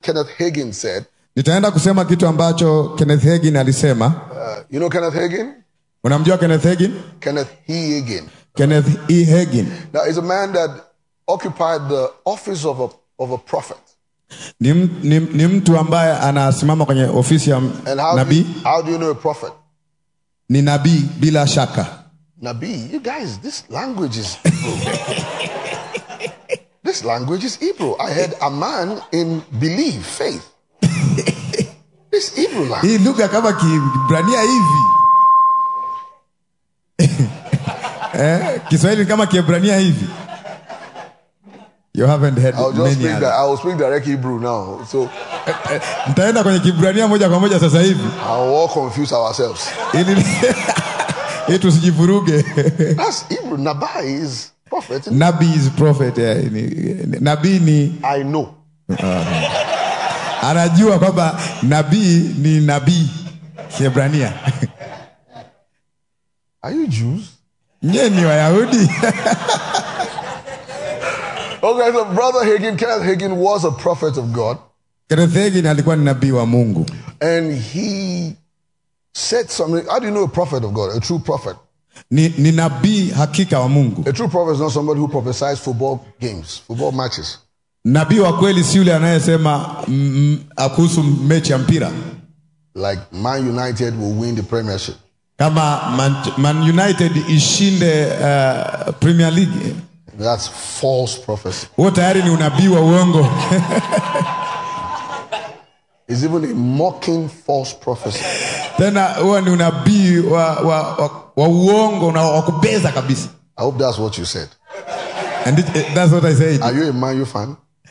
Kenneth Hagin said. nitaenda kusema kitu ambacho kenneth hagin alisema Uh, you know Kenneth Hagin? unamjua kenneth hagin Kenneth He Hagin. kenneth e hagin Now, he's a man that occupied the office of a, of a prophet. ni, m- ni, ni mtu ambaye anasimama kwenye ofisi ya And how do, nabii you, how do you know a prophet? ni nabii bila shaka Nabi, you guys, this language is Hebrew. this language is Hebrew. I heard a man in belief, faith. this Hebrew language. hii lugha kama kibrania hivi eh, kiswahili ni kama kiebrania hivi you haven't heard I'll just many speak that. other. I will speak direct Hebrew now. So nitaenda kwenye kibrania moja kwa moja sasa hivi I'll all confuse ourselves. ili ili tusijivuruge That's Hebrew. Nabai is prophet. nabii is prophet eh, ni, ni- nabii ni I know. anajua kwamba nabii ni nabii kiebrania Are you Jews? nyie ni wayahudi Okay, so Brother Hagin, Kenneth Hagin was a prophet of God, Kenneth Hagin alikuwa ni nabii wa mungu and he said something. How do you know a prophet of God? A true prophet. ni, ni nabii hakika wa mungu A true prophet is not somebody who prophesies football games, football matches. nabii wa kweli si yule anayesema mm, mm, kuhusu mechi ya mpira Like Man United will win the Premiership. kama man, man united ishinde uh, premier league That's false prophecy. huo tayari ni unabii wa uongo It's even a mocking false prophecy. tena huo ni unabii wa, wa, wa, wa uongo na wa kubeza kabisa I hope that's what you said. and it, it, that's what i said Are you a Man U fan?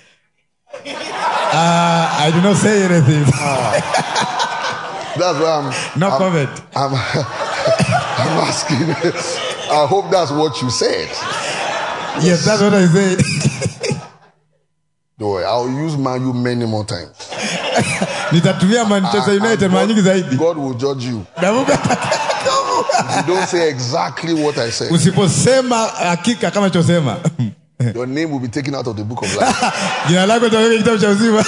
uh, i did not say anything That's why I'm. no I'm, comment I'm, I'm asking. I hope that's what you said. yes that's what i said Don't worry, I'll use Man U many more times. nitatumia manchester And- united and mara nyingi God, zaidi God will judge you. Na Mungu If you don't say exactly what I said, usiposema hakika kama chosema your name will be taken out of the book of life. jina lako litaweka kitabu cha uzima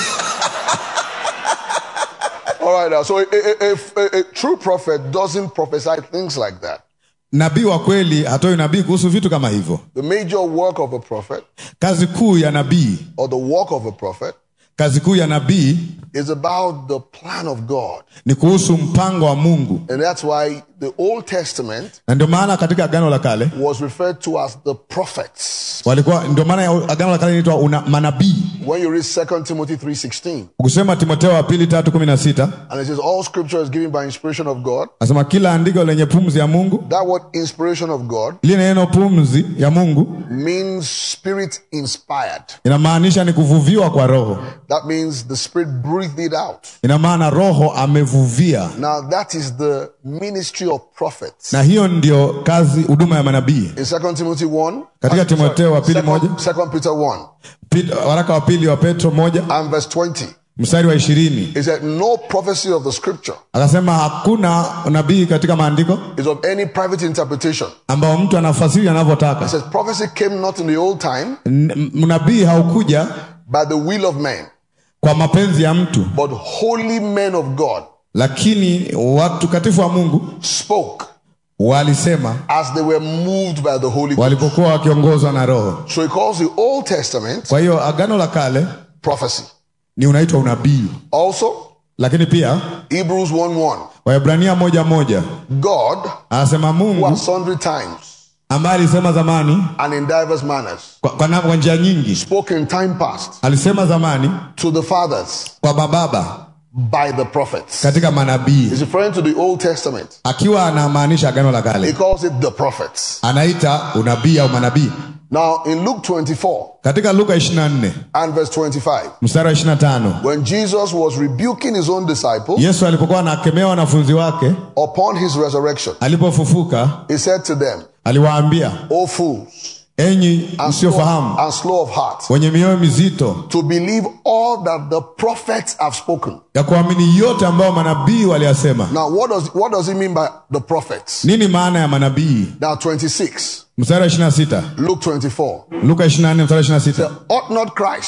All right, now, so a, a, a, a, a true prophet doesn't prophesy things like that. nabii wa kweli hatoi nabii kuhusu vitu kama hivyo The major work of a prophet kazi kuu ya nabii or the work of a prophet kazi kuu ya nabii is about the plan of God. ni kuhusu mpango wa mungu And that's why the Old Testament na ndio maana katika agano la kale was referred to as the prophets. walikuwa ndio maana ya agano la kale inaitwa una- manabii When you read 2 Timothy 3.16, ukisema timoteo wa pili tatu kumi na sita and it says, all scripture is given by inspiration of God. nasema kila andiko lenye pumzi ya mungu That word inspiration of God lile neno pumzi ya mungu means spirit inspired. inamaanisha ni kuvuviwa kwa roho That means the spirit breathed it out. ina maana roho amevuvia Now that is the ministry of prophets. na hiyo ndio kazi huduma ya manabii In 2 Timothy 1, Katika Timotheo wa pili moja. 2 Peter 1 Pili- waraka wa pili wa petro moja and verse 20, mstari wa ishirini it said, No prophecy of the scripture akasema hakuna nabii katika maandiko is of any private interpretation. ambao mtu anafasiri It anavyotaka says, Prophecy came not in the old time N- nabii haukuja by the will of man, kwa mapenzi ya mtu but holy men of God lakini watakatifu wa mungu spoke walisema as they were moved by the Holy Ghost. walipokuwa wakiongozwa na roho So he calls the Old Testament kwa hiyo agano la kale prophecy. ni unaitwa unabii Also, lakini pia Hebrews 1 1. waebrania moja moja God, anasema who mungu at sundry times ambaye alisema zamani and in diverse manners kwa, kwa, na- kwa njia nyingi spoke in time past alisema zamani to the fathers kwa mababa by the prophets. katika manabii He's referring to the Old Testament. akiwa anamaanisha agano la He kale calls it the prophets. anaita unabii au manabii Now, in Luke 24 katika luka 24 and verse 25, mstari wa 25 when Jesus was rebuking his own disciples yesu alipokuwa anakemea wanafunzi wake upon his resurrection, alipofufuka he said to them, aliwaambia O fools, enyi and slow, msiofahamu and slow of heart, wenye mioyo mizito to believe all that the prophets have spoken. ya kuamini yote ambayo manabii waliyasema Now, what does, what does he mean by the prophets? nini maana ya manabii Now, 26, mstari wa 26 Luke 24. luka 24 mstari wa 26 Ought not Christ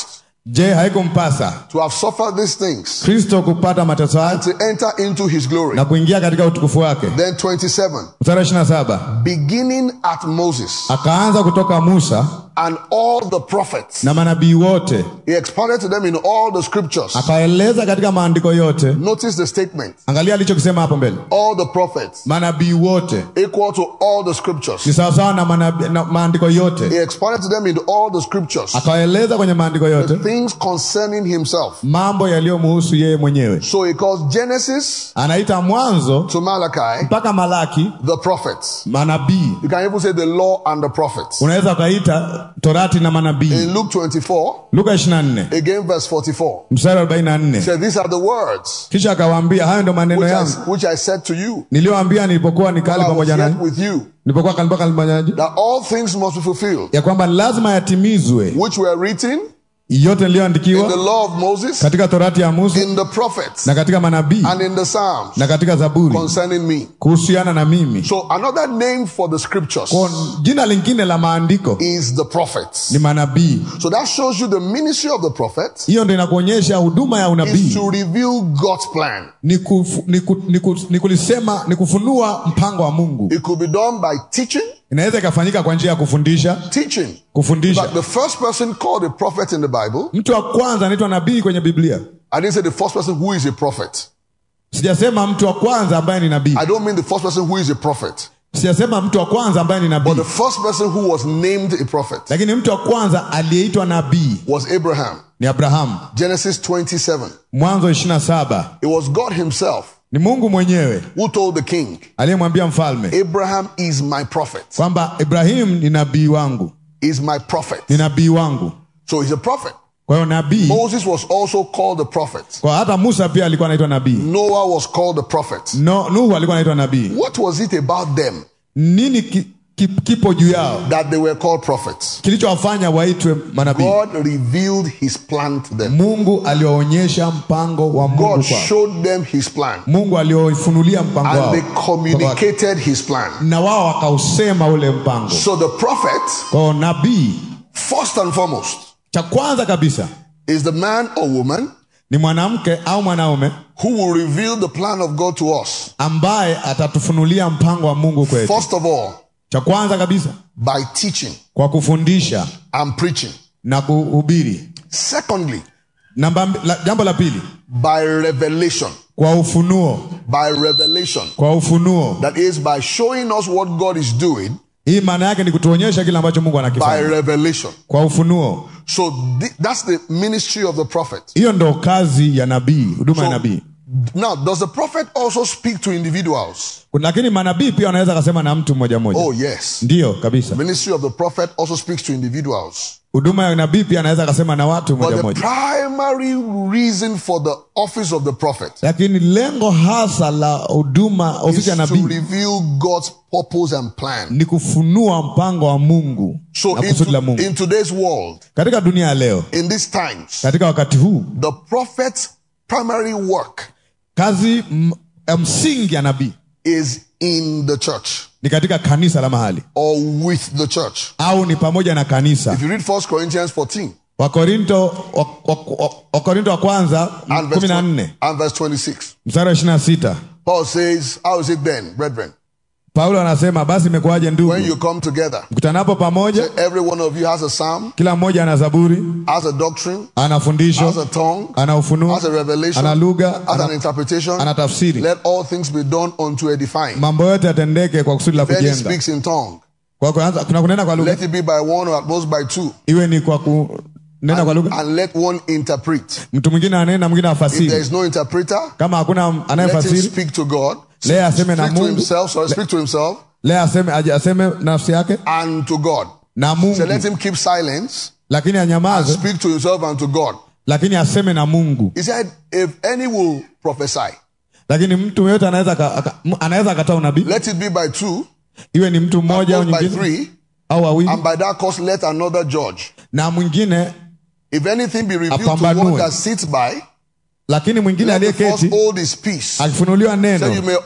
je haikumpasa to have suffered these things kristo kupata mateso haya to enter into his glory. na kuingia katika utukufu wake Then 27, mstari wa 27 beginning at Moses akaanza kutoka musa and all the prophets, na manabii wote he expounded to them in all the scriptures. akaeleza katika maandiko yote Notice the statement angalia alichokisema hapo mbele all the prophets, manabii wote equal to all the scriptures. ni sawasawa na, manabii- na maandiko He yote expounded to them in all the scriptures akaeleza kwenye maandiko yote things concerning himself. mambo yaliyomuhusu yeye mwenyewe So he calls Genesis anaita mwanzo to Malachi mpaka malaki the prophets. manabii You can even say the law and the prophets. unaweza ukaita torati na manabii In Luke 24, luka 24 again verse 44, mstari wa 44 said, These are the words kisha akawaambia hayo ndo maneno which yangu I, which I said to you niliyoambia nilipokuwa nikali while I was pamoja nanyi yet with you, nilipokuwa kali pamoja nanyi that all things must be fulfilled, ya kwamba lazima yatimizwe which were written yote in the niliyoandikiwa law of Moses, katika torati ya musa in the prophets, na katika manabii and in the Psalms na katika zaburi concerning me. kuhusiana na mimi So another name for the scriptures Kwa jina lingine la maandiko is the prophets. ni manabii So that shows you the ministry of the prophet hiyo ndo inakuonyesha huduma ya is unabii to reveal God's plan. ni, kufu, ni, ku, ni, ku, ni kulisema ni kufunua mpango wa mungu It could be done by teaching, inaweza ikafanyika kwa njia ya kufundisha teaching. kufundisha But the first person called a prophet in the Bible, mtu wa kwanza anaitwa nabii kwenye biblia I didn't say the first person who is a prophet. sijasema mtu wa kwanza ambaye ni nabii I don't mean the first person who is a prophet, sijasema mtu wa kwanza ambaye ni but nabii the first person who was named a prophet lakini mtu wa kwanza aliyeitwa nabii was Abraham. ni abrahamu Genesis 27. mwanzo 27 It was God Himself ni mungu mwenyewe who told the king, aliyemwambia mfalme Abraham is my prophet. kwamba ibrahim ni nabii wangu Is my prophet. ni nabii wangu So he's a prophet. kwa hiyo nabii Moses was also called a prophet. kwa hata musa pia alikuwa anaitwa nabii Noah was called a prophet. no, nuhu alikuwa anaitwa nabii What was it about them nini ki, ki, kipo juu yao that they were called prophets? kilichowafanya waitwe manabii God revealed his plan to them. mungu aliwaonyesha mpango wa mungu God kwao showed them his plan. mungu aliwafunulia mpango And wao they communicated his plan. na wao wakausema ule mpango So the prophet, kwao nabii first and foremost, cha kwanza kabisa is the man or woman ni mwanamke au mwanaume who will reveal the plan of God to us. ambaye atatufunulia mpango wa mungu kwetu First of all, cha kwanza kabisa by teaching kwa kufundisha and preaching. na kuhubiri Secondly, Namba, mb- la, jambo la pili by revelation. kwa ufunuo By revelation. kwa ufunuo That is by showing us what God is doing hii maana yake ni kutuonyesha kile ambacho mungu by anakifanya revelation. kwa ufunuo So thi- that's the ministry of the prophet. hiyo ndo kazi ya nabii huduma ya So, nabii now, does the prophet also speak to individuals? lakini manabii pia wanaweza akasema na mtu mmoja mmoja Oh, yes. ndiyo kabisa Ministry of the prophet also speaks to individuals. huduma ya nabii pia anaweza akasema na watu But mmoja the mmoja primary reason for the office of the prophet lakini lengo hasa la huduma is ofisi ya to nabii reveal God's purpose and plan. ni kufunua mpango wa mungu So na in, kusudi la to- mungu in today's world, katika dunia ya leo in these times, katika wakati huu the prophet's primary work kazi m- ya msingi ya nabii is in the church ni katika kanisa la mahali or with the church. au ni pamoja na kanisa If you read 1 Corinthians 14 wakorinto wa- wa- wa- wakorinto wa kwanza and kumi verse, na 20 nne and verse 26, mstari wa ishiri na sita Paul says, How is it then, brethren, paulo anasema basi imekuwaje ndugu when you come together? mkutanapo pamoja Every one of you has a psalm, kila mmoja ana zaburi has a doctrine, ana has a fundisho tongue, ana ufunuo has a revelation, ana lugha has an ana, interpretation. ana tafsiri Let all things be done unto edifying. mambo yote yatendeke kwa kusudi la Then he kujenga speaks in tongue. kwa kuanza kuna kunena kwa lugha Let it be by one or at most by two. iwe ni kwa kunena kwa lugha And let one interpret. mtu mwingine anena mwingine If there afasiri is no interpreter, kama hakuna let him anayefasiri speak to God. leye aseme na Speak to mungu himself, sorry, speak to himself leye aseme, aje- aseme nafsi yake and to God. na So mungu let him keep silence lakini and anyamaze speak to himself and to God. lakini aseme na mungu He said, if any will prophesy, lakini mtu yeyote anaweza aka- aka- m- anaweza akataa unabii let it be by two, iwe ni mtu mmoja au not by nyingine three, au wawili and by that cause let another judge. na mwingine If anything be revealed to Apambanue. one that sits by, lakini mwingine let the first aliyeketi hold his peace. akifunuliwa So you neno may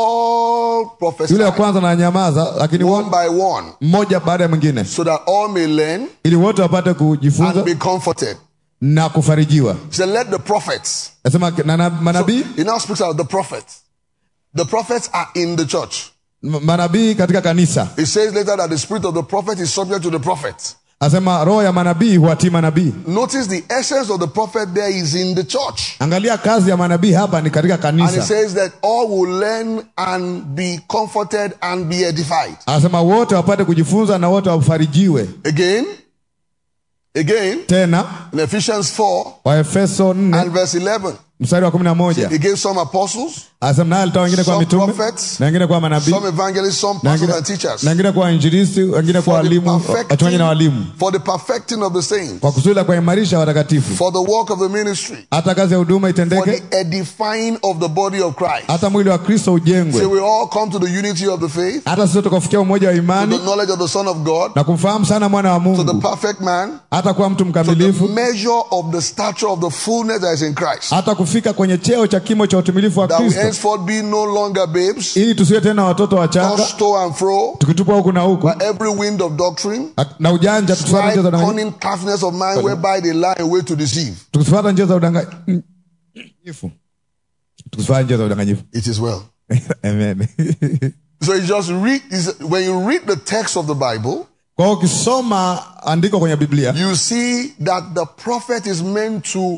all prophesy yule wa kwanza na nyamaza lakini one wo- by one, mmoja baada ya mwingine so that all may learn ili wote wapate and kujifunza be comforted. na kufarijiwa He said, Let the prophets. nasema na, na, manabii He now speaks about the prophets. The prophets are in the church. m- manabii katika kanisa He says later that the spirit of the prophet is subject to the prophet. asema roho ya manabii huwatii manabii Notice the essence of the prophet there is in the church. angalia kazi ya manabii hapa ni katika And he kanisa says that all will learn and be comforted and be edified. anasema wote wapate kujifunza na wote wafarijiwe Again, again, tena in Ephesians 4 waefeso 4 and verse 11, mstari wa kumi na moja he gave some apostles, anasema naye alitoa wengine kwa Some mitume prophets, na wengine kwa manabii some evangelists, some na pastors wengine- and teachers. na wengine kwa injilisti wengine kwa For the, walimu wachungaji na walimu perfecting, for the perfecting of the saints, kwa kusudi la kuwaimarisha watakatifu for the work of the ministry, hata kazi ya huduma for itendeke the edifying of the body of Christ. hata mwili wa kristo So ujengwe we all come to the unity of the faith, hata sisi tukafikia umoja wa to imani the knowledge of the Son of God, na kumfahamu sana mwana wa to the mungu perfect man, hata kuwa mtu to the mkamilifu measure of the stature of the fullness that is in Christ. hata kufika kwenye cheo cha kimo cha utimilifu wa That we kristo henceforth be no longer babes, ili tusiwe tena watoto wachanga tossed to and fro tukitupwa huku na huku by every wind of doctrine, na ujanja tukifuata strife, njia za udanganyifu cunning craftiness of mind, whereby they lie in wait to deceive. tukifuata njia za udanganyifu tukifuata njia za udanganyifu It is well. amen So you just read, is- when you read the text of the Bible, kwa hiyo ukisoma andiko kwenye biblia you see that the prophet is meant to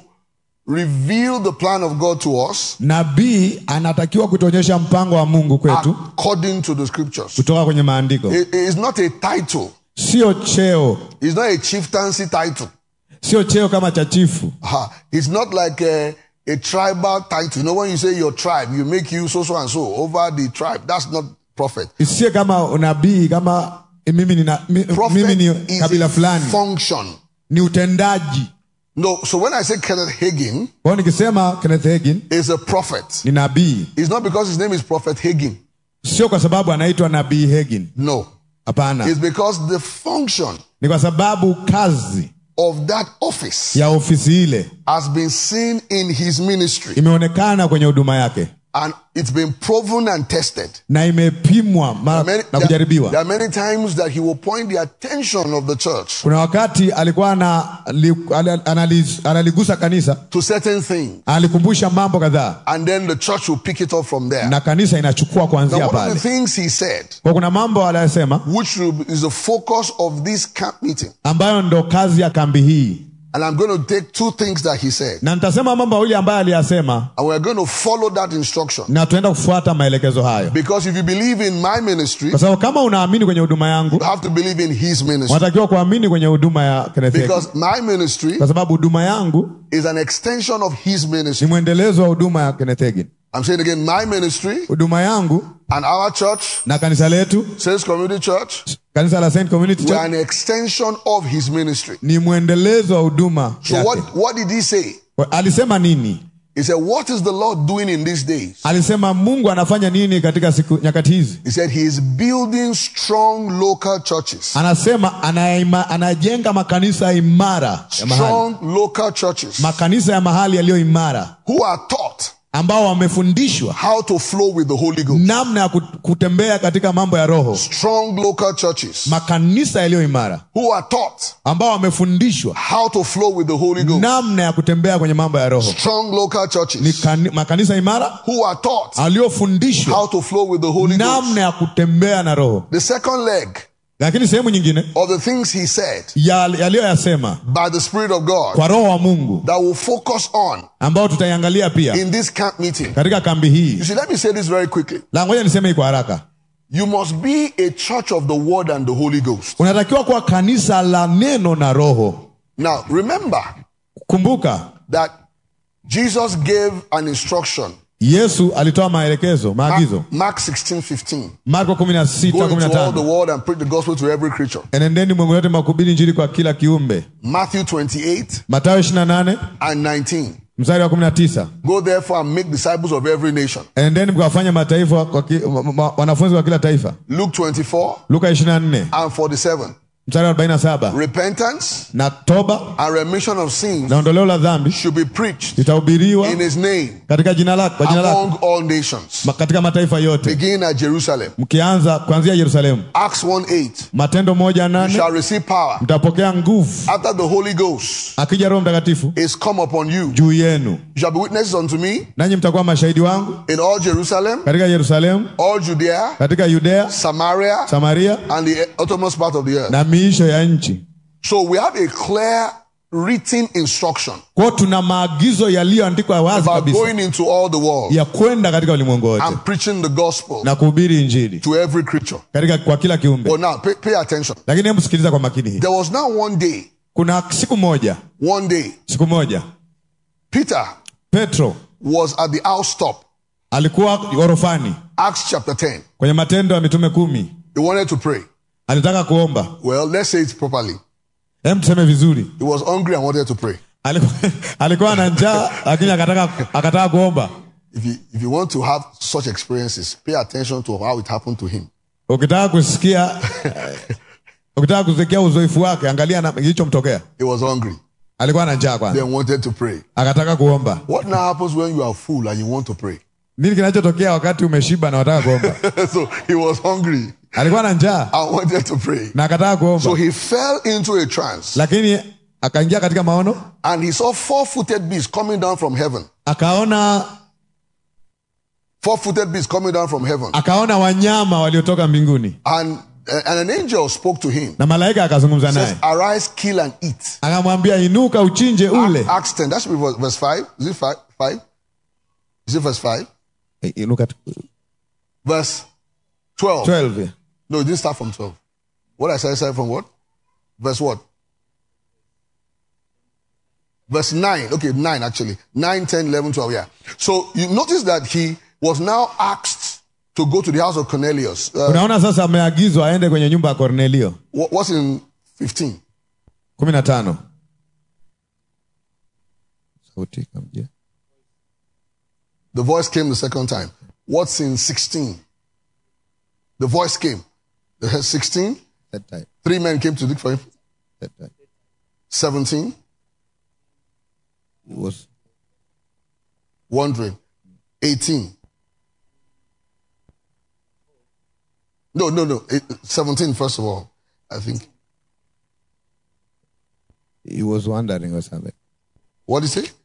reveal the plan of God to us nabii anatakiwa kutuonyesha mpango wa mungu kwetu according to the scriptures. kutoka kwenye maandiko It is not a title. sio cheo It's not a chieftaincy title. sio cheo kama cha chifu Aha. It's not like a, a tribal title. You know, when you say your tribe, you make you so, so, and so over the tribe. That's not prophet. isiye kama unabii kama mimi ni, mi, Prophet mimi ni is kabila a fulani function. ni utendaji No, so when I say Kenneth Hagin kwa hiyo nikisema kenneth hagin is a prophet, ni nabii it's not because his name is Prophet Hagin. sio kwa sababu anaitwa nabii hagin No. hapana It's because the function ni kwa sababu kazi of that office ya ofisi ile has been seen in his ministry imeonekana kwenye huduma yake and it's been proven and tested. na imepimwa mara Many- na there, kujaribiwa there are many times that he will point the attention of the church kuna wakati alikuwa ana, li, ana, analiz- analigusa kanisa to certain things alikumbusha mambo kadhaa and then the church will pick it up from there. na kanisa inachukua kuanzia Now, one of pale the things he said, kwa kuna mambo aliyosema which will- is the focus of this camp meeting, ambayo ndo kazi ya kambi hii and I'm going to take two things that he said, na nitasema mambo mawili ambayo aliyasema and we're going to follow that instruction. na tunaenda kufuata maelekezo hayo Because if you believe in my ministry, kwa sababu kama unaamini kwenye huduma yangu you have to believe in his ministry. unatakiwa kuamini kwenye huduma ya Kenneth Hagin. Because my ministry kwa sababu huduma yangu is an extension of his ministry. ni mwendelezo wa huduma ya Kenneth Hagin. I'm saying again, my ministry huduma yangu and our church, na kanisa letu Saints Community Church, kanisa la Saint Community we're Church an extension of his ministry. ni mwendelezo wa huduma So yake. what, what did he say? alisema nini He said, what is the Lord doing in these days? alisema mungu anafanya nini katika siku nyakati hizi He said he is building strong local churches. anasema anaima, anajenga makanisa imara ya mahali Strong local churches makanisa ya mahali yaliyo imara who are taught ambao wamefundishwa how to flow with the Holy Ghost. namna ya kut- kutembea katika mambo ya roho Strong local churches makanisa yaliyo imara who are taught ambao wamefundishwa how to flow with the Holy Ghost. namna ya kutembea kwenye mambo ya roho Strong local ni churches kani, makanisa imara who are taught aliyofundishwa how to flow with the Holy Ghost. namna ya kutembea na roho The second leg lakini sehemu nyingine of the things he said ya- yaliyoyasema by the Spirit of God kwa roho wa mungu that will focus on ambao tutaiangalia pia in this camp meeting. katika kambi hii You see, let me say this very quickly. la ngoja niseme hii kwa haraka You must be a church of the Word and the Holy Ghost. unatakiwa kuwa kanisa la neno na roho Now, remember kumbuka that Jesus gave an instruction. yesu alitoa maelekezo maagizo Mark 16, 15. marko 16 Go into all the 15 world and preach the gospel to every creature. enendeni mwengu yote makubiri njiri kwa kila kiumbe Matthew 28 matayo 28 and 19. mstari wa 19 Go therefore and make disciples of every nation. enendeni mkawafanya mataifa kwa ki, ma, ma, wanafunzi wa kila taifa Luke 24 luka 24 and 47. mstari wa 47 repentance na toba and remission of sins na ondoleo la dhambi should be preached litahubiriwa in his name katika jina lako kwa jina lako among all nations, ma- katika mataifa yote begin at Jerusalem. mkianza kuanzia yerusalemu Acts 1 8. matendo moja You nane shall receive power mtapokea nguvu after the Holy Ghost akija roho mtakatifu is come upon you. juu yenu You shall be witnesses unto me nanyi mtakuwa mashahidi wangu in all Jerusalem, katika yerusalemu all Judea, katika yudea Samaria, samaria and the uttermost part of the earth. na miisho ya nchi So we have a clear written instruction kwao tuna maagizo yaliyoandikwa wazi about kabisa going into all the world ya kwenda katika ulimwengu wote and preaching the gospel na kuhubiri injili to every creature. katika kwa kila kiumbe But now, pay, pay attention. lakini hebu sikiliza kwa makini hii There was now one day, kuna siku moja one day, siku moja Peter petro was at the house top, alikuwa orofani Acts chapter 10. kwenye matendo ya mitume kumi He wanted to pray. alitaka kuomba Well, let's say it properly. hem tuseme vizuri He was hungry and wanted to pray. alikuwa, alikuwa na njaa lakini akataka, akataka kuomba If you, if you want to have such experiences, pay attention to how it happened to him. ukitaka kusikia eh, ukitaka kusikia uzoefu wake angalia na- kilichomtokea He was hungry, alikuwa na njaa kwanza then wanted to pray. akataka kuomba What now happens when you are full and you want to pray? nini kinachotokea wakati umeshiba na wataka kuomba so he was hungry alikuwa na njaa and wanted to pray. na akataka kuomba So he fell into a trance lakini akaingia katika maono and he saw four footed beasts coming down from heaven. akaona Four footed beasts coming down from heaven. akaona wanyama waliotoka mbinguni And, and an angel spoke to him. na malaika akazungumza Says, naye Arise, kill, and eat. akamwambia inuka uchinje ule Acts 10. That should be verse- verse 5. Is it 5? 5? Is it verse 5? Eh, inuka tu- Verse 12. 12 yeah. No, it didn't start from 12. What I said, started from what? Verse what? Verse 9. Okay, 9 actually. 9, 10, 11, 12. Yeah. So you notice that he was now asked to go to the house of Cornelius. Uh, unaona sasa ameagizwa aende kwenye nyumba ya kornelio what- what's in 15? kumi na tano sauti ikamjia. The voice came the second time. What's in 16? The voice came. The 16, That time, three men came to look for him. that time. 17, It was wandering. 18. No, no, no. It- 17, first of all, I think. he was wondering or something. What did he say?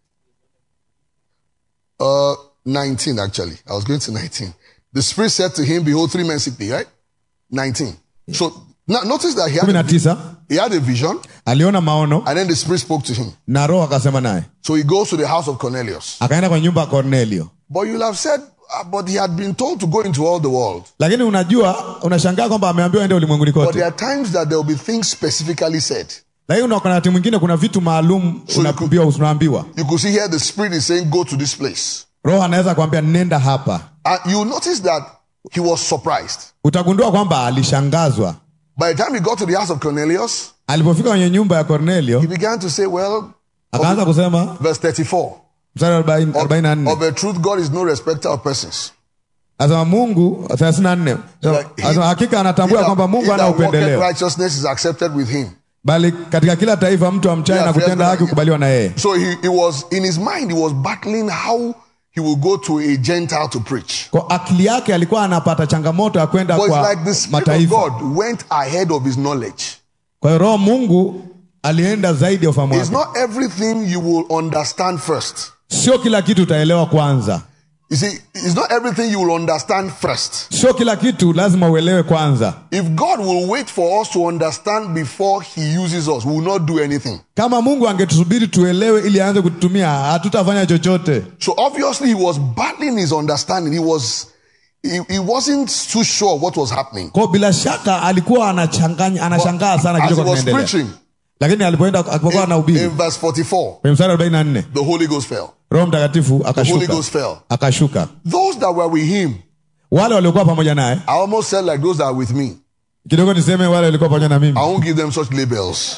Uh, 19, actually. I was going to 19. The Spirit said to him, Behold, three men seek thee, right? 19. So now notice that he kumi na had, a, tisa he had a vision, aliona maono and then the Spirit spoke to him. na roho akasema naye So he goes to the house of Cornelius. akaenda kwenye nyumba ya kornelio But you'll have said, "Ah, but he had been told to go into all the world. lakini unajua unashangaa kwamba ameambiwa ende ulimwenguni But kote there are times that there will be things specifically said. lakini una wakati mwingine kuna vitu maalum So you could- unaambiwa unaambiwa You could see here the Spirit is saying, Go to this place. roho anaweza kuambia nenda hapa And you notice that he was surprised. utagundua kwamba alishangazwa By the time he got to the house of Cornelius, alipofika kwenye nyumba ya kornelio he began to say, Well, akaanza kusema verse 34 mstari wa arobaini- arobaini na nne of a truth, God is no respecter of persons. asema mungu thelathini na nne Like, asema hakika He anatambua that- kwamba he mungu ana that walketh upendeleo righteousness is accepted with him. bali katika kila taifa mtu amchaye Yeah, na kutenda fair haki enough. kukubaliwa na yeye So he, he was, in his mind, he was battling how he will go to a Gentile to preach. kwa akili yake alikuwa anapata changamoto ya kwenda But it's kwa like the Spirit of mataifa God went ahead of his knowledge. kwa hiyo roho mungu alienda zaidi ya ufahamu It's wake not everything you will understand first. sio kila kitu utaelewa kwanza You see, it's not everything you will understand first. sio kila kitu lazima uelewe kwanza If God will wait for us to understand before he uses us, we will not do anything. kama mungu angetusubiri tuelewe ili aanze kututumia hatutafanya chochote So obviously he was battling his understanding. He was he, he wasn't too sure what was happening. kwao bila shaka alikuwa anachanganya anashangaa sana As he kilichokuwa was kinaendelea preaching lakini alipoenda alipokuwa in anahubiri verse 44, kwenye mstari arobaini na nne the Holy Ghost fell. roho mtakatifu The Holy akashuka Ghost fell. akashuka Those that were with him, wale waliokuwa pamoja naye I almost said like those that are with me. kidogo niseme wale walikuwa pamoja na mimi I won't give them such labels.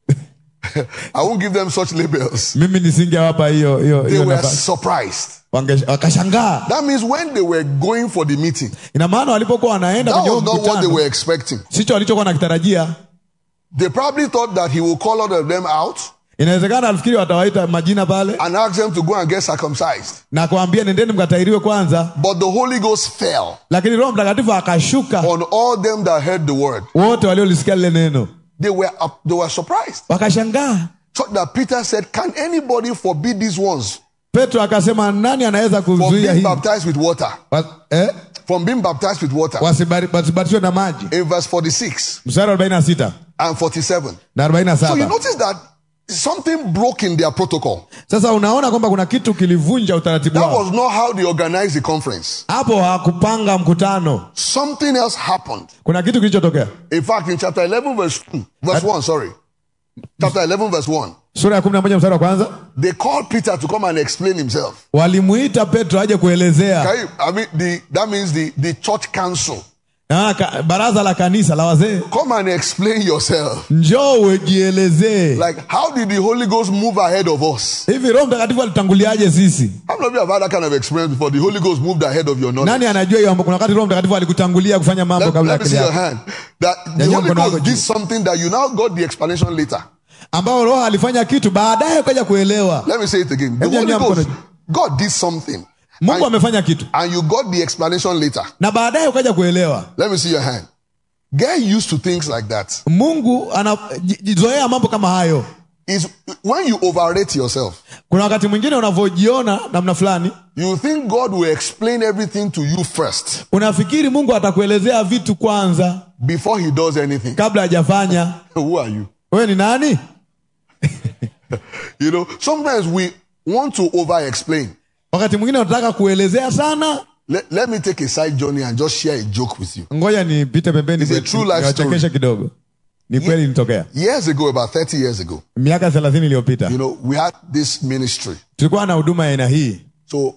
I won't give them such labels. mimi nisingewapa hiyo hiyo They hiyo were nafasi surprised. Wange- wakashangaa That means when they were going for the meeting, ina maana walipokuwa wanaenda that kwenye was huo not what they mkutano were expecting. sicho walichokuwa nakitarajia They probably thought that he will call all of them out inawezekana alifikiri watawaita majina pale and ask them to go and get circumcised. na kuambia nendeni mkatairiwe kwanza But the Holy Ghost fell lakini roho mtakatifu akashuka on all them that heard the word. wote waliolisikia lile neno They were up, they were surprised. wakashangaa So that Peter said, Can anybody forbid these ones petro akasema nani anaweza from kuzuia being hii baptized with water? Wa- eh? From being baptized with water. Wasibari- wasibatizwe na maji In verse 46 mstari wa 46 and 47. na So you 47 notice that something broke in their protocol. sasa unaona kwamba kuna kitu kilivunja utaratibu That wao was not how they organized the conference. hapo hawakupanga mkutano Something else happened. kuna kitu kilichotokea In fact, in chapter 11, verse 2, verse 1, sorry. Chapter 11, verse 1. sura ya 11 mstari wa kwanza They called Peter to come and explain himself. walimuita petro aje kuelezea Can you, I mean, the, that means the, the church council. Na ka- baraza la kanisa la wazee Come and explain yourself. njoo ujielezee Like, how did the Holy Ghost move ahead of us? hivi roho mtakatifu alitanguliaje sisi How many of you have had that kind of experience before? The Holy Ghost moved ahead of your knowledge. nani anajua hiyo mambo? kuna wakati roho mtakatifu alikutangulia kufanya mambo Let, kabla ya let me akili see your yako hand. That the Nyanyua Holy mkono wako Ghost did juu. something that you now got the explanation later. ambao roho alifanya kitu baadaye ukaja kuelewa Let me say it again. The Hebu Holy nyanyua Ghost, mkono God did something. mungu And, amefanya kitu and you got the explanation later. na baadaye ukaja kuelewa Let me see your hand. Get used to things like that. mungu anajizoea mambo kama hayo Is when you overrate yourself, kuna wakati mwingine unavyojiona namna fulani you think God will explain everything to you first unafikiri mungu atakuelezea vitu kwanza before he does anything. kabla hajafanya Who are you? wewe ni nani You know, sometimes we want to over explain. wakati mwingine unataka kuelezea sana Let, let me take a side journey and just share a joke with you. ngoja nipite pembeni It's a kwetu, true life niwachekeshe story. kidogo ni kweli ilitokea Years ago, about 30 years ago, miaka thelathini iliyopita you know, we had this ministry. tulikuwa na huduma ya aina hii So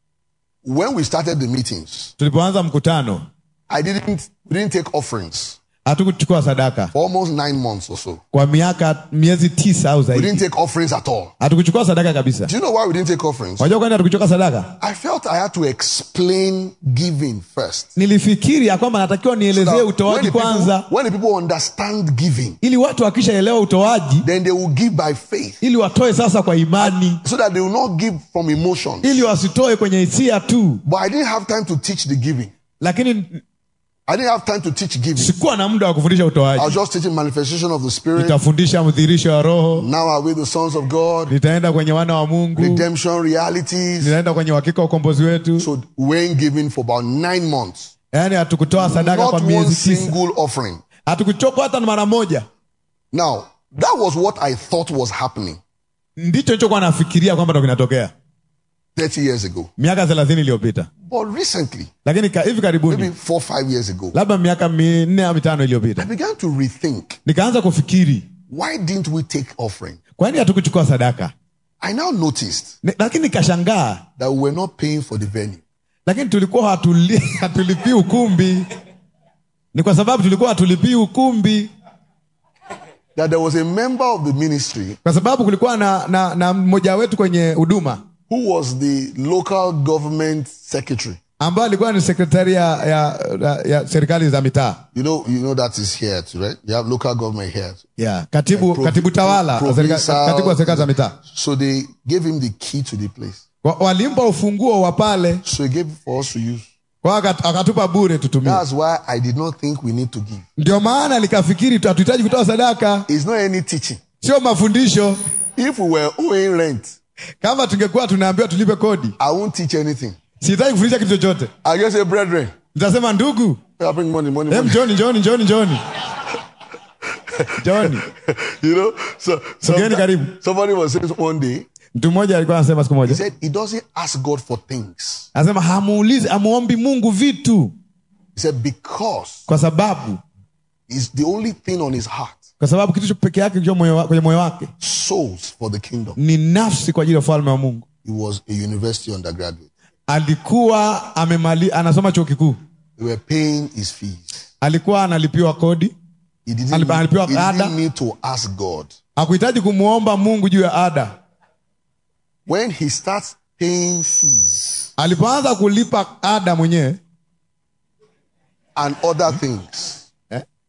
when we started the meetings, tulipoanza mkutano I didn't we didn't take offerings hatukuchukua sadaka for almost nine months or so. kwa miaka miezi tisa au We zaidi didn't take offerings at all. hatukuchukua sadaka kabisa Do you know why we didn't take offerings? wajua kwani hatukuchukua sadaka I felt I had to explain giving first. nilifikiri ya kwamba natakiwa nielezee Now, when, utoaji the people, kwanza when the people understand giving, ili watu wakishaelewa utoaji then they will give by faith ili watoe sasa kwa imani so that they will not give from emotions. ili wasitoe kwenye hisia tu But I didn't have time to teach the giving. lakini I didn't have time to teach giving. sikuwa na muda wa kufundisha I was utoaji just teaching manifestation of the Spirit. nitafundisha mdhirisho wa roho Now are we the sons of God? nitaenda kwenye wana wa mungu Redemption realities. nitaenda kwenye uhakika wa ukombozi wetu So we ain't giving for about nine months. yaani hatukutoa sadaka Not kwa one miezi tisa single offering. hatukuchokwa hata mara moja Now, that was what I thought was happening ndicho nichokuwa nafikiria kwamba ndo kinatokea 30 years ago. miaka thelathini iliyopita But recently, lakini ka, hivi maybe karibuni four, five years ago, labda miaka minne au mitano I iliyopita began to rethink nikaanza kufikiri why didn't we take offering? kwani hatukuchukua sadaka I now noticed Ni- lakini nikashangaa that we were not paying for the venue. lakini tulikuwa hatuli, hatulipii ukumbi ni kwa sababu tulikuwa hatulipii ukumbi That there was a member of the ministry kwa sababu kulikuwa na, na, na mmoja wetu kwenye huduma who was the local government secretary. ambayo alikuwa ni sekretari ya, ya, ya, ya serikali za mitaa You know, you know that is here too, right? You have local government here. yeah. katibu, Pro- katibu tawala pro- wa serika- provincial- katibu wa serikali za mitaa So they gave him the key to the place. Wa- walimpa ufunguo wa pale So he gave it for us to use. kwa akat- akatupa bure tutumie That's why I did not think we need to give. ndio maana likafikiri tu hatuhitaji kutoa sadaka It's not any teaching. sio mafundisho If we were owing rent, kama tungekuwa tunaambiwa tulipe kodi I won't teach anything. sihitaji kufundisha kitu chochote I just say, brethren, nitasema ndugu I bring money, money, em money. njoni njoni njoni njoni njoni You know, so Sogeni karibu. somebody was saying one day, mtu mmoja alikuwa anasema siku he moja said he doesn't ask God for things. anasema hamuulizi hamuombi mungu vitu He said because kwa sababu it's the only thing on his heart, kwa sababu kitu peke yake kilicho moyo wa- kwenye moyo wake souls for the kingdom. ni nafsi kwa ajili ya ufalme wa mungu He was a university undergraduate. alikuwa amemali, anasoma chuo kikuu They were paying his fees. alikuwa analipiwa kodi He didn't, Alipa- alipewa he ada. didn't need to ask God. hakuhitaji kumwomba mungu juu ya ada When he starts paying fees alipoanza kulipa ada mwenyewe and other things, eh?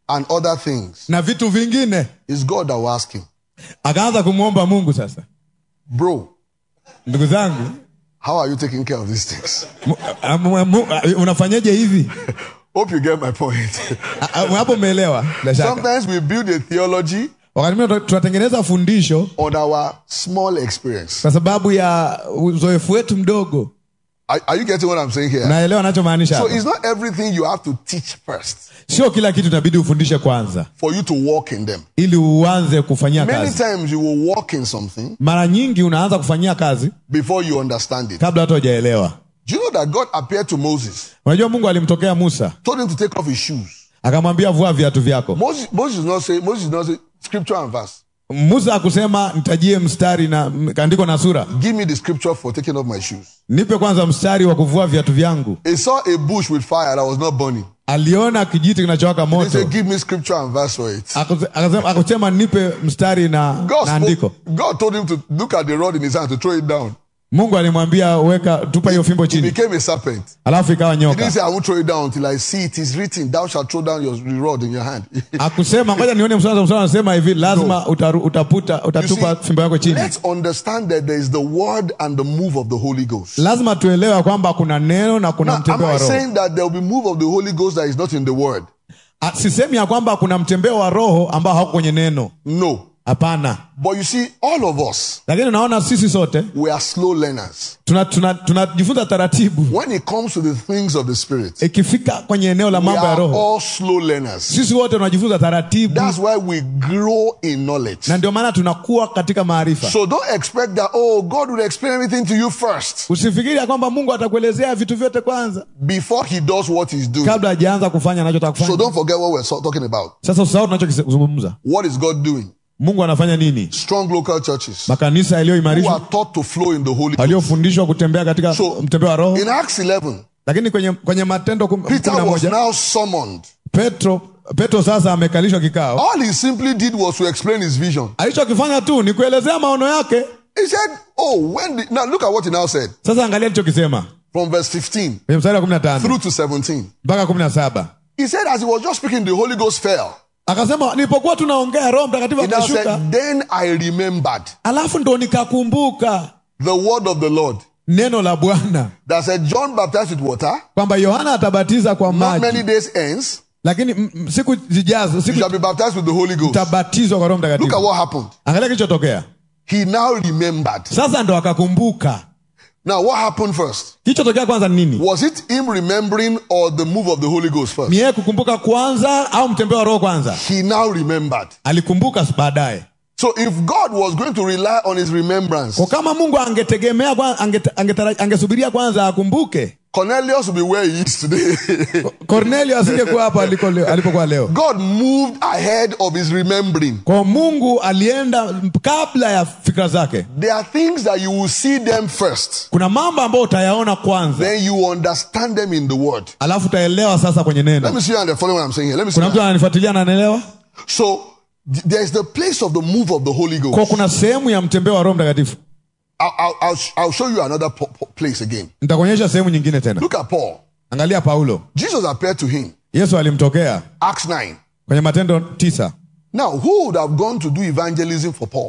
and other things, na vitu vingine it's God that will ask him, akaanza kumwomba mungu sasa Bro, ndugu zangu how are you taking care of these things? mu- a- mu- mu- a- unafanyaje hivi Hope you get my point. A- a- hapo umeelewa bila shaka Sometimes we build a theology wakati mwingine tuna- tunatengeneza fundisho on our small experience. kwa sababu ya uzoefu wetu mdogo Are, are you getting what I'm saying here? naelewa anachomaanisha So hapa. it's not everything you have to teach first sio kila kitu inabidi ufundishe kwanza for you to walk in them. ili uanze kufanyia Many kazi times you will walk in something mara nyingi unaanza kufanyia kazi before you understand it. kabla hata hujaelewa Do you know that God appeared to Moses, unajua mungu alimtokea musa told him to take off his shoes? akamwambia vua viatu vyako Moses, Moses did not say, Moses did not say scripture and verse. musa akusema nitajie mstari na kaandiko na sura Give me the scripture for taking off my shoes. nipe kwanza mstari wa kuvua viatu vyangu He saw a bush with fire that was not burning. aliona kijiti kinachowaka He moto said, Give me scripture and verse for it. Akuse- akasema akusema nipe mstari na, God, na andiko spoke, God told him to look at the rod in his hand to throw it down. mungu alimwambia weka tupa hiyo fimbo It chini became a serpent. alafu ikawa He didn't nyoka say, I won't throw it down until I see it is written, Thou shalt throw down your the rod in your hand. akusema ngoja nione mstari mstari anasema hivi lazima utaru, utaputa You utatupa see, fimbo yako chini let's understand that there is the word and the move of the Holy Ghost. lazima tuelewe kwamba kuna neno na kuna Now, am mtembeo I wa roho saying that there will be move of the Holy Ghost that is not in the word? Ah, sisemi ya kwamba kuna mtembeo wa roho ambao hauko kwenye neno No. hapana But you see, all of us, lakini unaona sisi sote we are slow learners. tunajifunza tuna, tunajifunza taratibu When it comes to the things of the Spirit, ikifika kwenye eneo la we mambo ya are roho all slow learners. sisi wote tunajifunza taratibu That's why we grow in knowledge. na ndio maana tunakuwa katika maarifa So don't expect that, oh, God will explain everything to you first usifikiri ya kwamba mungu atakuelezea vitu vyote kwanza before He does what He's doing. kabla hajaanza kufanya anachotaka So kufanya don't forget what we're so- talking about. sasa usahau tunachokizungumza What is God doing? mungu anafanya nini Strong local churches makanisa who yaliyoimarishwa are taught to flow in the Holy Ghost. waliofundishwa kutembea katika So, mtembeo wa roho In Acts 11, lakini kwenye, kwenye matendo kum- Peter kumi na was moja now summoned. petro petro sasa amekalishwa kikao All he simply did was to explain his vision. alichokifanya tu ni kuelezea maono yake He said, Oh, when the, now look at what he now said sasa angalia alichokisema from verse 15 kwenye mstari wa kumi na tano through to 17. mpaka kumi na saba He said, as he was just speaking, the Holy Ghost fell. akasema nilipokuwa tunaongea roho mtakatifu He now akashuka said, Then I remembered alafu ndo nikakumbuka the word of the Lord neno la bwana that said, John baptized with water, kwamba yohana atabatiza kwa not maji many days hence, lakini m- m- siku zijazo you siku shall be baptized with the Holy Ghost. tabatizwa kwa roho Look at mtakatifu what happened. angalia kilichotokea He now remembered. sasa ndo akakumbuka Now, what happened first? kilichotokea kwanza ni nini Was it him remembering or the move of the Holy Ghost first? ni yeye kukumbuka kwanza au mtembeo wa roho kwanza He now remembered. alikumbuka baadaye So if God was going to rely on his remembrance, kwa kama mungu angetegemea kwa- angete- angetara- angesubiria kwanza akumbuke Cornelius will be where he is today. kornelio asingekuwa hapo aliko leo- alipokuwa leo God moved ahead of his remembering. kwa mungu alienda kabla ya fikra zake There are things that you will see them first, kuna mambo ambayo utayaona kwanza then you understand them in the word. alafu utaelewa sasa kwenye Let neno me see you and follow what I'm saying here. Let me see. kuna mtu ananifuatilia na anaelewa So th- there is the place of the move of the Holy kwa Ghost. kuna sehemu ya mtembeo wa roho mtakatifu I'll, I'll, I'll, I'll show you another po- po- place again. nitakuonyesha sehemu nyingine tena Look at Paul. angalia paulo Jesus appeared to him. yesu alimtokea Acts 9. kwenye matendo tisa Now, who would have gone to do evangelism for Paul?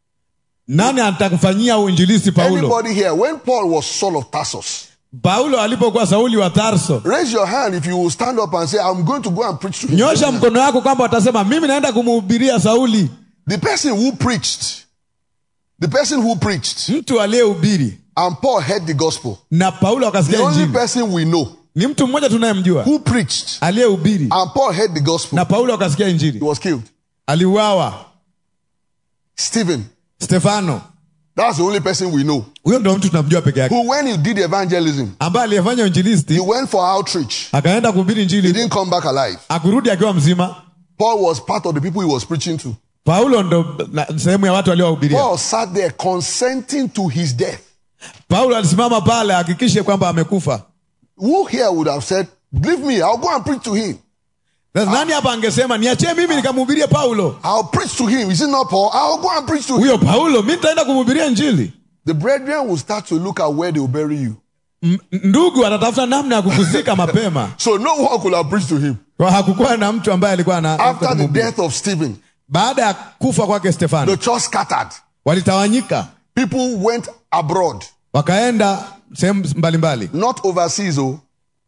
nani atakufanyia uinjilisti paulo Anybody here? When Paul was Saul of Tarsus, paulo alipokuwa sauli wa tarso raise your hand if you will stand up and say, I'm going to go and preach to him. nyosha mkono wako kwamba watasema mimi naenda kumhubiria sauli The person who preached, the person who preached, mtu aliyehubiri and Paul heard the gospel. na paulo The akasikia only injili person we know ni mtu mmoja tunayemjua who preached aliyehubiri and Paul heard the gospel, na paulo akasikia he injili was killed. aliuawa Stephen. stefano That's the only person we know. huyo ndo mtu tunamjua peke yake Who, when he did evangelism, ambaye aliyefanya he uinjilisti went for outreach. akaenda kuhubiri He injili didn't come back alive. akurudi akiwa mzima Paul was part of the people he was preaching to. paulo ndo na- sehemu ya watu waliowahubiria Paul sat there consenting to his death. paulo alisimama pale ahakikishe kwamba amekufa Who here would have said, Leave me, I'll go and preach to him. Sasa nani hapa angesema niachie mimi nikamhubirie paulo I'll preach to him. Is it not Paul? I'll go and preach to him. huyo paulo mi nitaenda kumhubiria injili The brethren will start to look at where they will bury you. M- ndugu atatafuta namna ya kukuzika mapema So no one could have preached to him. kwa hakukuwa na mtu ambaye alikuwa na After the death of Stephen, baada ya kufa kwake stefano the church scattered. walitawanyika People went abroad, wakaenda sehemu mbalimbali not overseas. Oh,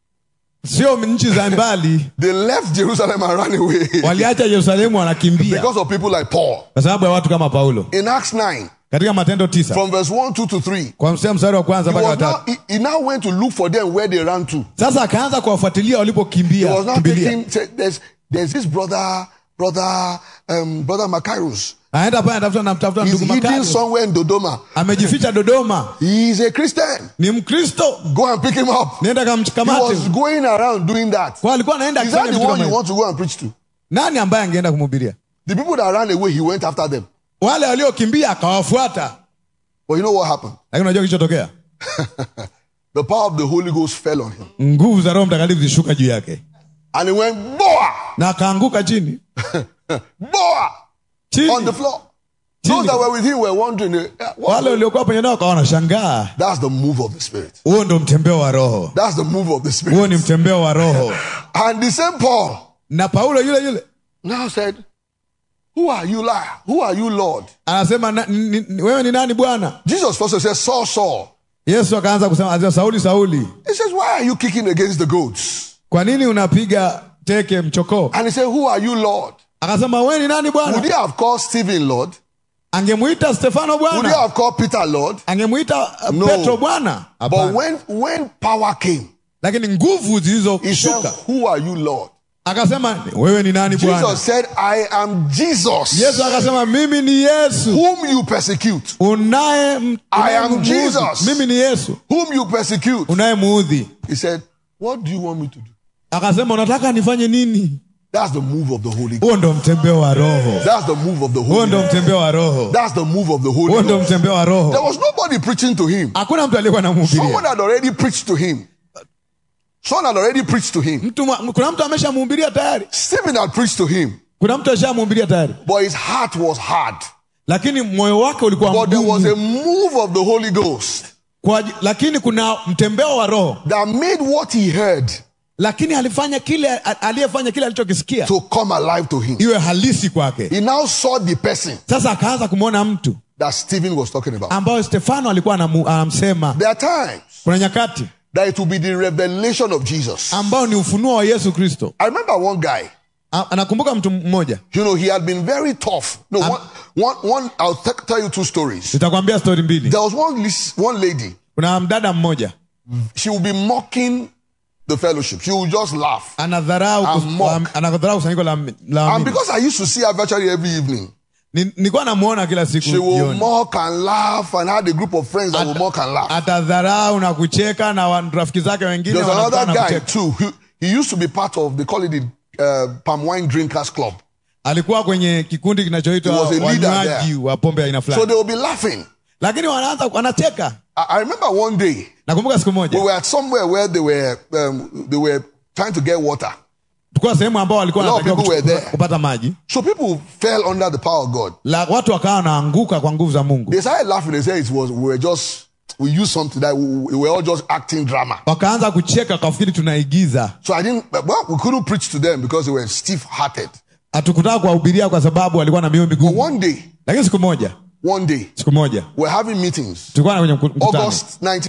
sio nchi za mbali they left Jerusalem and ran away waliacha yerusalemu wanakimbia because of people like Paul. kwa sababu ya watu kama paulo In Acts 9, katika matendo tisa from verse 1, 2 to 3, kwa mstari mstari wa kwanza he, mpaka was now, watatu he, he now went to look for them where they ran to. sasa akaanza kuwafuatilia He walipokimbia was now kimbilia taking, say, there's, there's this brother, brother, um, brother Macarius. anaenda pale anatafuta namtafuta He's ndugu hidden Makayo. somewhere in Dodoma. amejificha dodoma He is a Christian. ni mkristo Go and pick him up. nenda He kamkamate was going around doing that. kwa alikuwa anaenda Is that akifanya the vitu one kama you hivyo. want to go and preach to? nani ambaye angeenda kumhubiria The people that ran away, he went after them. wale waliokimbia akawafuata But you know what happened? lakini unajua kilichotokea The power of the Holy Ghost fell on him. nguvu za roho mtakatifu zishuka juu yake And he went, Boa! na akaanguka chini Boa! chini On the floor. Those that were with him were wondering, eh, what? wale waliokuwa penye nao wakawa wanashangaa That's the move of the Spirit. huo ndo mtembeo wa roho That's the move of the huo Spirit. ni mtembeo wa roho And the same Paul na paulo yule yule now said, Who are you, Lord? Who are you, Lord? anasema na, ni, ni, wewe ni nani bwana Jesus first said, Saul, Saul. yesu akaanza kusema anasema, sauli sauli He says, Why are you kicking against the goats? kwa nini unapiga teke mchokoo And he said, Who are you, Lord? akasema wewe ni nani Would bwana he have called Stephen Lord? angemwita stefano Would he bwana have called Peter Lord? angemwita uh, No. petro bwana But Hapana. when, when power came, lakini nguvu he said, zilizoshuka Who are you, Lord? akasema wewe ni nani bwana Jesus said, I am Jesus, yesu akasema mimi ni yesu whom you persecute. unaye I am unayemuudhi. Jesus. mimi ni yesu Whom you persecute. unayemuudhi He said, What do you want me to do? akasema unataka nifanye nini That's the move of the Holy Ghost. huo ndo mtembeo wa roho That's the move of the huo Holy ndo Ghost. mtembeo wa roho That's the move of the huo Holy ndo Ghost. mtembeo wa There roho was nobody preaching to him. hakuna mtu aliyekuwa Someone namhubiria had already preached to him. Someone had already preached to him. mtu mwa- kuna mtu ameshamhubiria tayari Stephen had preached to him, kuna mtu ashamhubiria tayari but his heart was hard. lakini moyo wake ulikuwa But there was a mgumu move of the Holy Ghost Kwa aji- lakini kuna mtembeo wa roho that made what he heard lakini alifanya kile a- aliyefanya kile alichokisikia to come alive to him. iwe halisi kwake He now saw the person sasa akaanza kumwona mtu that Stephen was talking about. ambayo stefano alikuwa anamu- anamsema There are times kuna nyakati that it will be the revelation of Jesus. ambao ni ufunuo wa yesu kristo I remember one guy, A- anakumbuka mtu mmoja you know, he had been very tough. No, one, one, one, I'll t- tell you two stories. nitakwambia stori mbili There was one, lis- one lady, kuna mdada mmoja she would be mocking the fellowship. She would just laugh. anadharau kus- And mock. la- anadharau kusanyiko la, la And waamini. because I used to see her virtually every evening, Ni- nilikuwa namuona kila siku she would jioni mock and laugh and had a group of friends that would mock and laugh. atadharau na kucheka na wa- rafiki zake wengine There's wanakutana another na guy kucheka. too. He, he used to be part of, they call it the uh, palm wine drinkers club. alikuwa kwenye kikundi kinachoitwa He was a leader wanywaji there. wa pombe aina So fulani they will be laughing. lakini wanaanza wanacheka I, I remember one day nakumbuka siku we moja were at somewhere where they were um, they were trying to get water. tulikuwa sehemu ambao walikuwa A lot of wanatakiwa people were kuchu- there. kupata maji So people fell under the power of God. la watu wakawa wanaanguka kwa nguvu za mungu They started laughing. They said it was we were just we used something that we, we were all just acting drama. wakaanza kucheka wakafikiri tunaigiza So I didn't. Well, we couldn't preach to them because they were stiff-hearted. hatukutaka kuwahubiria kwa sababu walikuwa na mioyo But migumu one day, lakini siku moja one day, siku moja we're having meetings. tulikuwa na kwenye mku- mkutano August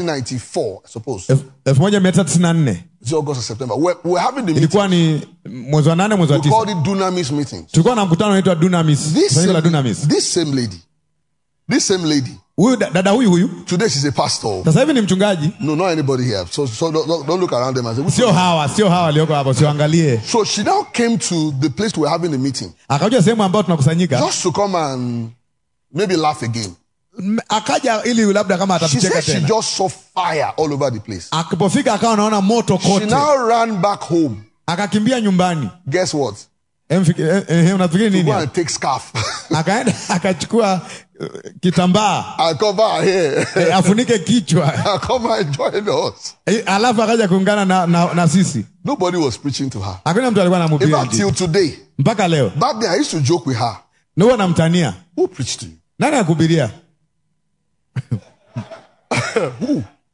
1994, I suppose. Elfu- elfu moja mia tisa tisini na nne It's August or September. We're, we're having the meeting. ilikuwa ni mwezi wa nane mwezi wa We tisa called it Dunamis meetings. tulikuwa na mkutano unaitwa dunamis This kusanyiko la same, dunamis this same lady, this same lady. huyu da- dada huyu huyu Today she's a pastor. sasa hivi ni mchungaji No, not anybody here. So, so don't, don't- don't look around them and say. "Which sio one?" hawa sio hawa walioko hapo siwaangalie So she now came to the place we're having the meeting akaja sehemu ambayo tunakusanyika just to come and maybe laugh again. M- akaja ili labda kama She atatucheka said she tena just saw fire all over the place. akipofika akawa anaona moto She kote now ran back home. akakimbia nyumbani Guess what? Em, fiki- eh, eh, unafikiri nini Go hapo? and take scarf akaenda akachukua uh, kitambaa and cover her hair eh, afunike kichwa and come and join us. Eh, alafu akaja kuungana na, na, na sisi Nobody was preaching to her. hakuna mtu alikuwa In anamhubiria fact, Injili. till today, mpaka leo back then I used to joke with her. na huwa namtania Who preached to you? nani akubiria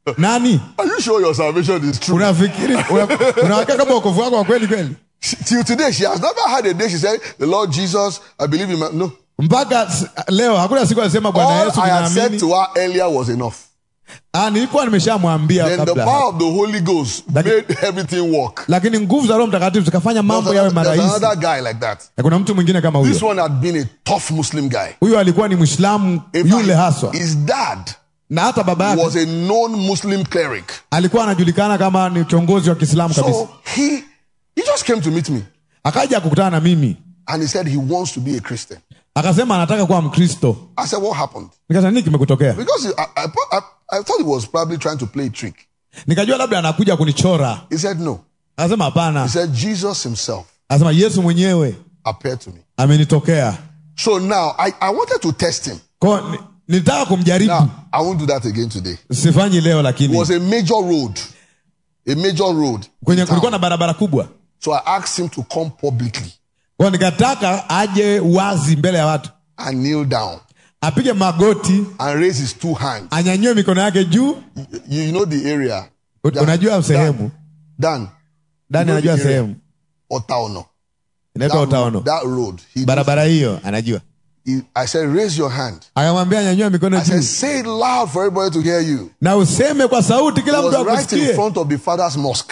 nani Are you sure your salvation is true? unafikiri una- unawaka kama wokovu wako wa kweli kweli Till today, she has never had a day she said, The Lord Jesus, I believe in my. No. mpaka s- leo hakuna siku alisema bwana All yesu I had said ninaamini to her earlier was enough. Ah, nilikuwa nimeshamwambia Then the kabla power of the Holy Ghost Like- made everything work. lakini nguvu za roho mtakatifu zikafanya mambo There's yawe another, there's marahisi another guy like that. Na kuna mtu mwingine kama This huyo one had been a tough Muslim guy. huyo alikuwa ni mwislamu In yule fact, haswa his dad na hata baba yake was a known Muslim cleric. alikuwa anajulikana kama ni kiongozi wa kiislamu kabisa So he he just came to meet me akaja kukutana na mimi and he said he wants to be a Christian. akasema anataka kuwa mkristo I said, What happened? nikasema nini kimekutokea Because I, I, I, I thought he was probably trying to play a trick. nikajua labda anakuja kunichora He said, No. akasema He hapana said, Jesus himself akasema yesu mwenyewe appeared to me. amenitokea So now I, I wanted to test him. ko ni- nilitaka kumjaribu Now, I won't do that again today. sifanyi leo It lakini was a major road. A major road. kwenye in kulikuwa town. na barabara kubwa So I asked him to come publicly kwao nikataka aje wazi mbele ya watu and kneel down apige magoti and raise his two hands. anyanyue mikono yake juu You, you know the area. U- Dan- unajua sehemu Dan, dani know anajua the area. sehemu Otaono. inaitwa That, utaono that road. He, barabara hiyo anajua he, I said, raise your hand. akamwambia anyanyue mikono I said, juu say it loud for everybody to hear you. na useme kwa sauti It kila mtu was right in akusikie front of the father's mosque.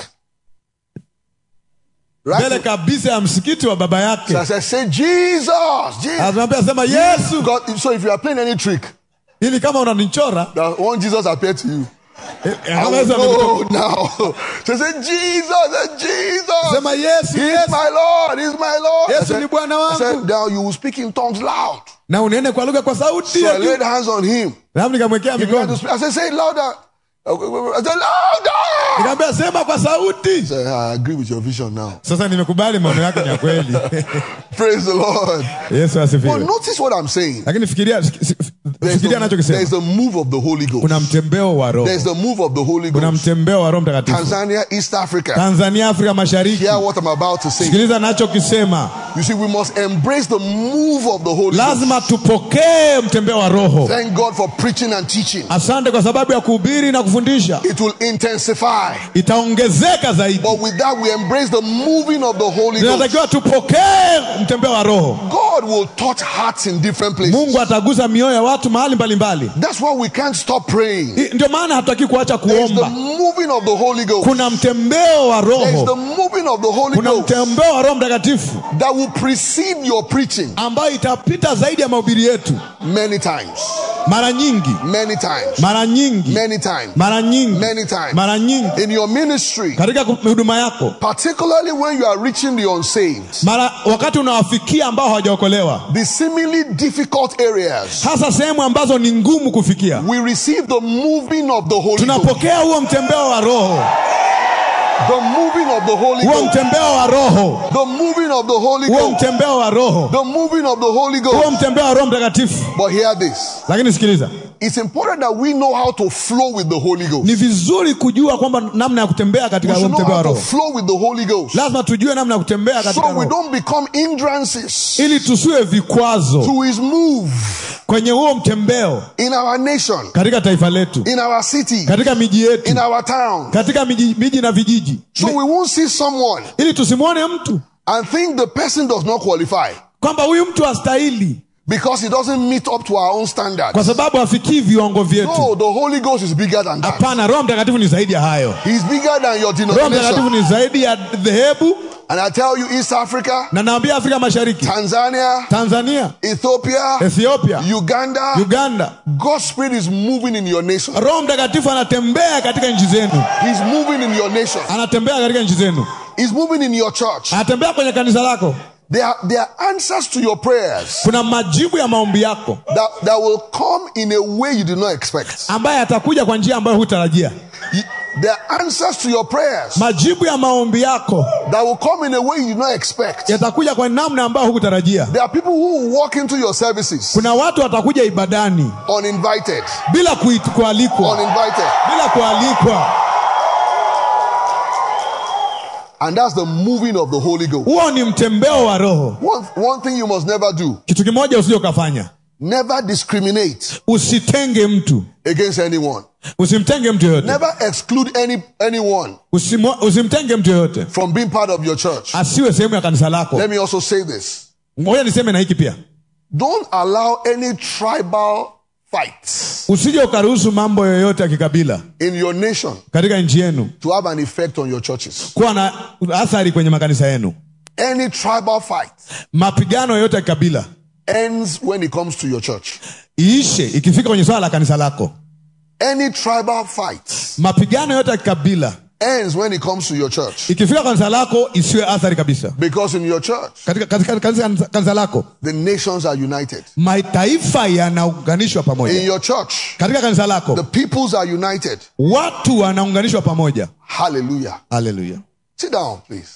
Right. mbele in- kabisa ya msikiti wa baba So I yake said, say Jesus. Jesus. anamwambia sema yesu God, so if you are playing any trick, ili kama unanichora that one Jesus appeared to you. eh, I kama will Yesu amekuto- go now. So say Jesus, say Jesus. sema yesu He's yesu my Lord. He's my Lord. I Yesu said, ni Bwana I said, wangu now you will speak in tongues loud. na unene kwa lugha kwa sauti So ya I juu. laid hands on him. Alafu nikamwekea He began to mikono speak. I said, say it louder. I said, louder. nikamwambia sema kwa sauti I said, I agree with your vision now. sasa nimekubali maono yako ni ya kweli Praise the Lord. yesu But asifiwe notice what I'm saying. lakini fikiria si- si- There's fikiria the, anachokisema there's the move of the Holy Ghost. kuna mtembeo wa roho There's the move of the Holy kuna Ghost. mtembeo wa roho mtakatifu Tanzania, East Africa. tanzania afrika mashariki Hear what I'm about to say. sikiliza nachokisema You see, we must embrace the move of the Holy Ghost. lazima tupokee mtembeo wa roho Thank God for preaching and teaching. asante kwa sababu ya kuhubiri na kufundisha It will intensify. itaongezeka zaidi But with that, we embrace the moving of the Holy Ghost. tunatakiwa tupokee mtembeo wa roho God will touch hearts in different places. mungu atagusa mioyo ya watu mahali mbalimbali That's why we can't stop praying. I- ndio maana hatutaki kuacha There's the kuomba moving of the Holy Ghost. kuna mtembeo wa There's the roho moving of the Holy kuna Ghost mtembeo wa roho mtakatifu that will precede your preaching ambayo itapita zaidi ya mahubiri yetu many times. mara nyingi Many times. mara nyingi Many times. mara nyingi Many times. mara nyingi In your ministry, katika ku- huduma yako particularly when you are reaching the unsaved, mara wakati unawafikia ambao hawajaokolewa the seemingly difficult areas, hasa sehemu ambazo ni ngumu kufikia we receive the moving of the Holy Ghost. tunapokea huo mtembeo wa roho The moving of the Holy huo Ghost. mtembeo wa roho The moving of the Holy huo Ghost. mtembeo wa roho The moving of the Holy huo Ghost. mtembeo wa roho mtakatifu But hear this. lakini sikiliza It's important that we know how to flow with the Holy Ghost. ni vizuri kujua kwamba namna ya kutembea katika We huo should know mtembeo how wa to roho flow with the Holy Ghost. lazima tujue namna ya kutembea katika So we roho don't become hindrances ili tusiwe vikwazo to his move kwenye huo mtembeo in our nation, katika taifa letu in our city, katika miji in yetu our town. katika miji, miji na vijiji So we won't see someone ili tusimwone mtu and think the person does not qualify kwamba huyu mtu hastahili because he doesn't meet up to our own standards. kwa sababu hafikii viwango vyetu No, the Holy Ghost is bigger than that. hapana roho mtakatifu ni zaidi ya hayo He's bigger than your roho mtakatifu denomination. ni zaidi ya dhehebu And I tell you, East Africa, na naambia afrika mashariki Tanzania, tanzania Ethiopia, ethiopia Uganda, uganda God's Spirit is moving in your nation. roho mtakatifu anatembea katika nchi zenu He's moving in your nation. anatembea katika nchi zenu He's moving in your church. anatembea kwenye kanisa lako There are, there are answers to your prayers kuna majibu ya maombi yako that, that will come in a way you did not expect. ambaye atakuja kwa njia ambayo hutarajia You- There are answers to your prayers majibu ya maombi yako that will come in a way you did not expect. yatakuja kwa namna ambayo hukutarajia There are people who will walk into your services kuna watu watakuja ibadani uninvited. bila kuit- kualikwa Uninvited. bila kualikwa And that's the moving of the Holy Ghost. huo ni mtembeo wa roho One, one thing you must never do kitu kimoja usije ukafanya never discriminate usitenge mtu against anyone. usimtenge mtu yoyote Never exclude any anyone Usimo, usimtenge mtu yoyote from being part of your church. asiwe sehemu ya kanisa lako Let me also say this. ngoja niseme na hiki pia Don't allow any tribal fights usije ukaruhusu mambo yoyote ya kikabila in your nation katika nchi yenu to have an effect on your churches. kuwa na athari kwenye makanisa yenu Any tribal fight mapigano yoyote ya kikabila ends when it comes to your church. iishe ikifika kwenye swala la kanisa lako Any tribal fight mapigano yote ya kikabila ends when it comes to your church. ikifika kanisa lako isiwe athari kabisa Because in your church, katika, katika, katika kanisa lako the nations are united. mataifa yanaunganishwa In pamoja your church, katika kanisa the lako peoples are united. watu wanaunganishwa pamoja Hallelujah. haleluya Sit down, please.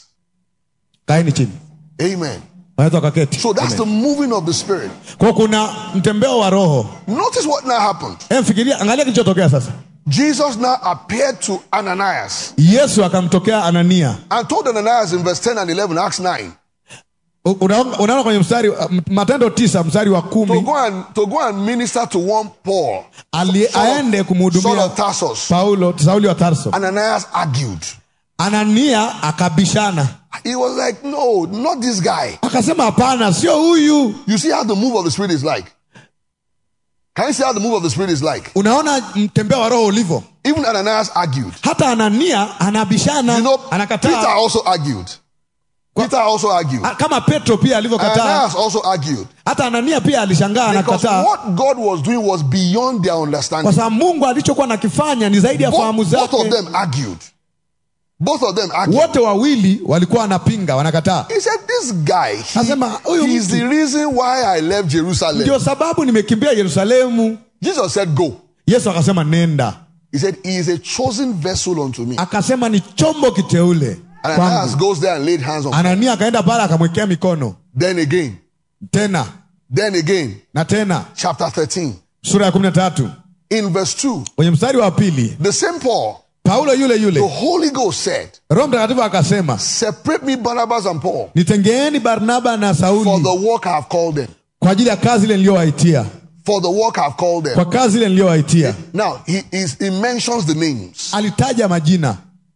kaeni chini Amen. wanaweza wakaketi So that's the moving of the Spirit. kwa kuna mtembeo wa roho Notice what now happened. Em, fikiria angalia kilichotokea sasa Jesus now appeared to Ananias yesu akamtokea anania and told Ananias in verse 10 and 11, Acts 9, U- unaona unaona kwenye mstari m- matendo tisa mstari wa to kumi go and to go and minister to one Paul, ali, aende Saul kumhudumia of Tarsus. paulo sauli wa tarso Ananias argued. anania akabishana He was like, No, not this guy. akasema hapana sio huyu You see how the move of the Spirit is like? Can you see how the move of the Spirit is like? unaona mtembeo wa roho ulivyo Even Ananias argued. hata anania anabishana You know, Peter anakataa also argued. Peter also argued. A- kama petro pia alivyokataa Ananias also argued. hata anania pia alishangaa Because anakataa what God was doing was beyond their kwa understanding. sababu mungu alichokuwa nakifanya ni zaidi ya fahamu Both, both of zake them argued. Both of them argued. wote wawili walikuwa wanapinga wanakataa He said, This guy, he, Asema, huyu he's mtu. the reason why I left Jerusalem. ndio sababu nimekimbia yerusalemu Jesus said, Go. yesu akasema nenda He said, He is a chosen vessel unto me. akasema ni chombo kiteule And Ananias kwangu goes there and laid hands on him. anania akaenda pale akamwekea mikono Then again, tena then again, na tena chapter 13. sura ya kumi na tatu In verse 2, kwenye mstari wa pili the same Paul, paulo yule the yule Holy Ghost said, roho mtakatifu akasema Separate me, Barnabas and Paul, nitengeeni barnaba na for sauli the work I have called them. kwa ajili ya kazi ile niliyowaitia For the work I have called them. kwa kazi ile niliyowaitia Now, he, is, he mentions the names. alitaja majina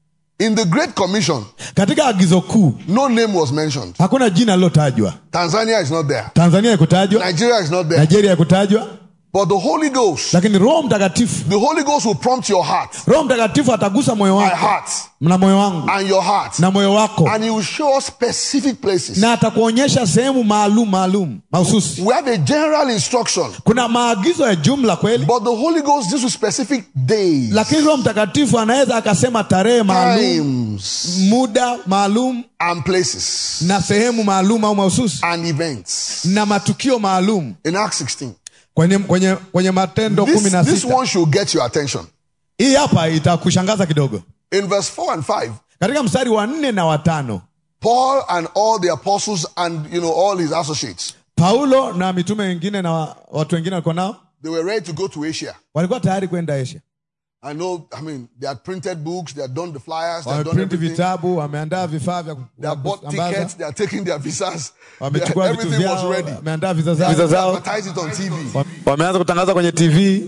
In the Great Commission, katika agizo kuu no name was mentioned. hakuna jina lilotajwa Tanzania is not there. tanzania ikutajwa Nigeria is not there. nigeria ikutajwa But the Holy Ghost, lakini roho mtakatifu the Holy Ghost will prompt your heart, roho mtakatifu atagusa moyo my wako heart, na moyo wangu and your heart, na moyo wako and He will show us specific places. na atakuonyesha sehemu maalum maalum mahususi We have a general instruction, kuna maagizo ya jumla kweli but the Holy Ghost deals with specific days, lakini roho mtakatifu anaweza akasema tarehe maalum times, muda maalum and places, na sehemu maalum au mahususi and events. na matukio maalum In Acts 16, kwenye, kwenye, kwenye matendo this, kumi na this sita one should get your attention. hii hapa itakushangaza kidogo In verse 4 and 5, katika mstari wa nne na watano Paul and all the apostles and you know all his associates, paulo na mitume wengine na wa- watu wengine walikuwa nao they were ready to go to Asia. walikuwa tayari kwenda asia I know, I mean, they had printed books, they had done the flyers, they had done wameprinti everything. vitabu wameandaa vifaa vya They had bought kusambaza tickets, they are taking their visas. They- wamechukua vitu everything was vyao ready. wameandaa viza They zao zao. advertised it on TV. Wa- wameanza kutangaza kwenye tv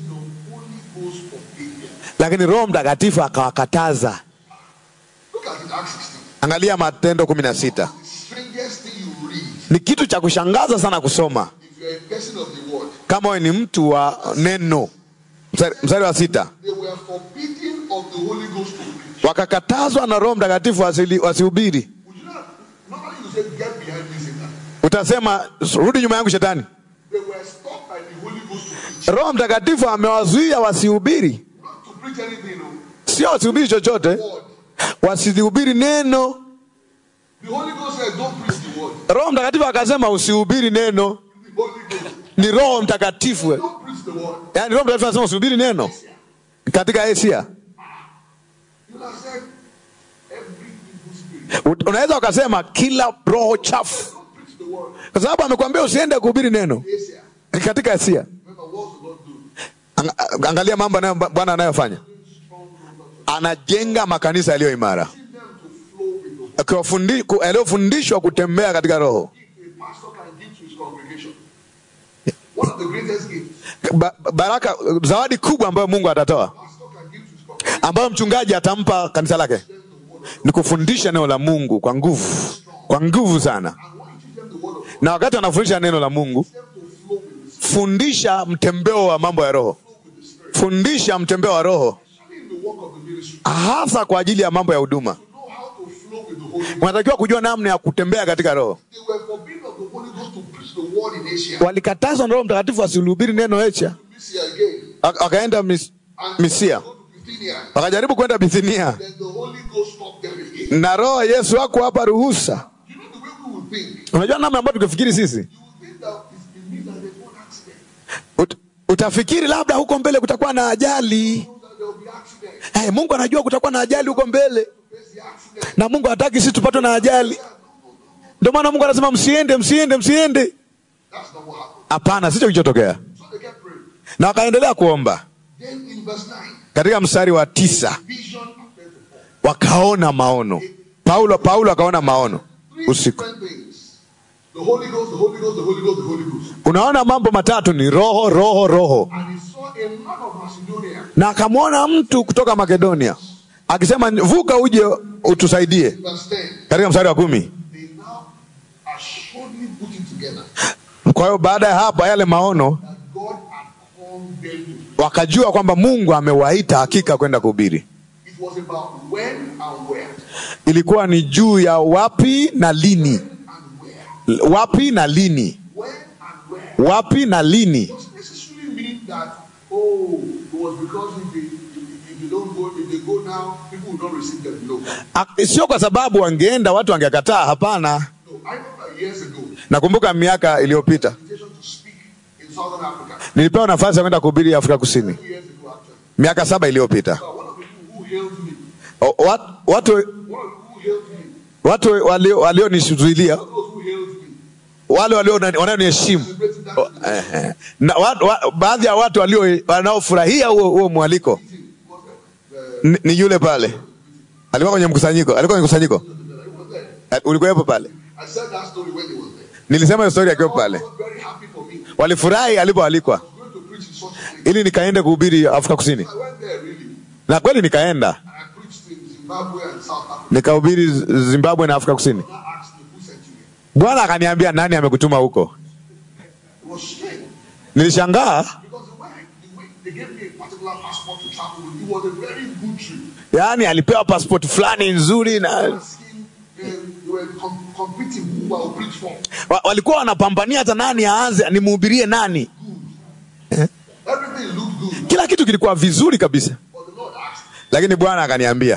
lakini roho mtakatifu akawakataza Look at it, Acts 16. angalia matendo kumi na sita The strangest thing you read, ni kitu cha kushangaza sana kusoma if you're a person of the word, kama wewe ni mtu wa neno mstari, mstari wa sita they were forbidden of the Holy Ghost to preach. wakakatazwa na roho mtakatifu wasili- wasihubiri Would you not, normally you say, get behind me, Satan. utasema rudi nyuma yangu shetani They were stopped by the Holy Ghost to preach. roho mtakatifu amewazuia wasihubiri Not to preach anything, no. sio wasihubiri chochote Word. wasilihubiri neno The Holy Ghost said, don't preach the word. roho mtakatifu akasema usihubiri neno The Holy Ghost, ni roho mtakatifu we. don't preach the word. yaani roho mtakatifu anasema usihubiri neno katika asia You have said, every evil spirit, U- unaweza ukasema kila roho chafu don't preach the word. kwa sababu amekwambia usiende kuhubiri neno Asia. katika asia Remember, what the Lord do? Ang- angalia mambo anayo- bwana anayofanya anajenga makanisa yaliyo imara Teach them to flow with the Akiwafundi- ku- yaliyofundishwa kutembea katika roho A pastor can give to his congregation. One of the greatest gifts. ba, baraka zawadi kubwa ambayo mungu atatoa pastor can give to his congregation ambayo mchungaji atampa kanisa lake ni kufundisha neno la mungu kwa nguvu kwa nguvu sana and when you teach them the word of God, na wakati wanafundisha neno la mungu them to flow with the fundisha mtembeo wa mambo ya roho fundisha mtembeo wa roho Spirit in the work of the ministry. hasa kwa ajili ya mambo ya huduma Know how to flow with the Holy Ghost. unatakiwa kujua namna ya kutembea katika roho They were forbidden of the Holy Ghost to preach the word in Asia. walikatazwa na roho mtakatifu asilihubiri neno echa Misia again. Ak- wakaenda mis, And misia go to Bithynia. wakajaribu kwenda bithinia Then the Holy Ghost stopped them again. na roho ya yesu wako hapa ruhusa You know the way we would think. unajua namna ambayo tukifikiri sisi You would think that it's it means that there's one accident. Ut, utafikiri labda huko mbele kutakuwa na ajali That there will be accident. hey, mungu anajua kutakuwa na ajali huko mbele There's the accident. na mungu hataki sisi tupatwe na ajali ndio maana mungu anasema msiende msiende msiende That's not what happened. hapana sicho kilichotokea So they kept praying. na wakaendelea kuomba Then in verse 9, katika mstari wa tisa vision appeared to Paul. wakaona maono paulo paulo akaona maono Three usiku different things. The Holy Ghost, the Holy Ghost, the Holy Ghost, the Holy Ghost. unaona mambo matatu ni roho roho roho And he saw a man of Macedonia. na akamwona mtu kutoka makedonia akisema vuka uje utusaidie Verse 10. katika mstari wa kumi They now assuredly put it together kwa hiyo baada ya hapa yale maono that God had called them to. wakajua kwamba mungu amewaita hakika kwenda kuhubiri It was about when and where. ilikuwa ni juu ya wapi na lini And where. wapi na lini When and where. wapi na lini doesn't necessarily mean that, oh, it was because if they, if, if they don't go, if they go now, people will not receive them. No. A- sio kwa sababu wangeenda watu wangekataa hapana No. I know that years ago, nakumbuka miaka iliyopita invitation to speak in Southern Africa. nilipewa nafasi ya kwenda kuhubiri afrika kusini Two years ago, actually. miaka saba iliyopita But one of the people who hailed me, O- wat- watu one of the people who hailed me, watu walio- walionizuilia those who hailed me, wale walio- wanaoniheshimu celebrating that O- eh, eh. na wa, wa, baadhi ya watu walio wanaofurahia huo huo mwaliko meeting was the, ni, ni yule pale alikuwa kwenye mkusanyiko alikuwa kwenye mkusanyiko the, the, was there. Eh, ulikuwepo pale I said that story when he was there. nilisema hiyo story akiwa I pale was very happy for me. I walifurahi alipoalikwa was going to preach in such a place. ili nikaende kuhubiri afrika kusini I went there really, na kweli nikaenda and I preached in Zimbabwe and South Africa. nikahubiri Z- zimbabwe na afrika kusini I asked me who sent you here. bwana akaniambia nani amekutuma huko It was strange nilishangaa because the way, the way they gave me a particular passport to travel with, it was a very good trip. yaani alipewa passport fulani nzuri na Asking, um, they were com- competing who I will preach for. wa, walikuwa wanapambania hata nani aanze nimhubirie nani Everything looked good, kila kitu kilikuwa vizuri kabisa but the Lord asked, lakini bwana akaniambia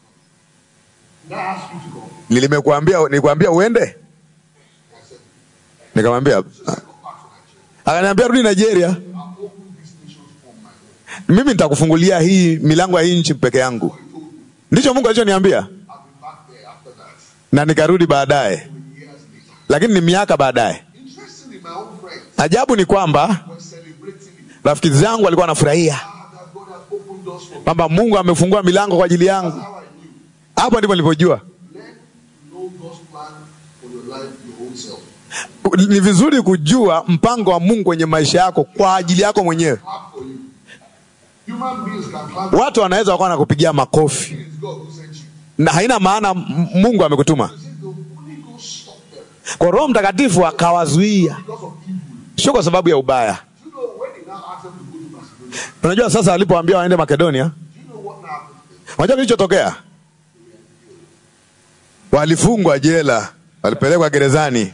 "Did I ask you to go?" nilimekuambia nikuambia uende I said, nikamwambia "Go back to Nigeria. akaniambia rudi nigeria I'll open these nations on my own." mimi nitakufungulia hii milango ya hii nchi peke yangu He told me, ndicho mungu alichoniambia "I'll be back there after that." na nikarudi baadaye Years later, lakini ni miaka baadaye interestingly, my own friends ajabu ni kwamba were celebrating it. rafiki zangu walikuwa wanafurahia Ah, that God has opened doors for me. kwamba mungu amefungua milango kwa ajili yangu That's how I knew. hapo ndipo nilipojua Learn to know God's plan for your life, your own self. ni vizuri kujua mpango wa mungu kwenye maisha yako kwa ajili yako mwenyewe Clap for you. Human beings can clap. watu wanaweza wakawa nakupigia makofi It is God who sent you. na haina maana m- mungu amekutuma He said the Holy Ghost stopped them kwa roho mtakatifu akawazuia because of evil. sio kwa sababu ya ubaya Do you know when he now asked them to go to Macedonia? unajua sasa alipoambia waende makedonia Do you know what now happened? to them? unajua kilichotokea walifungwa jela walipelekwa gerezani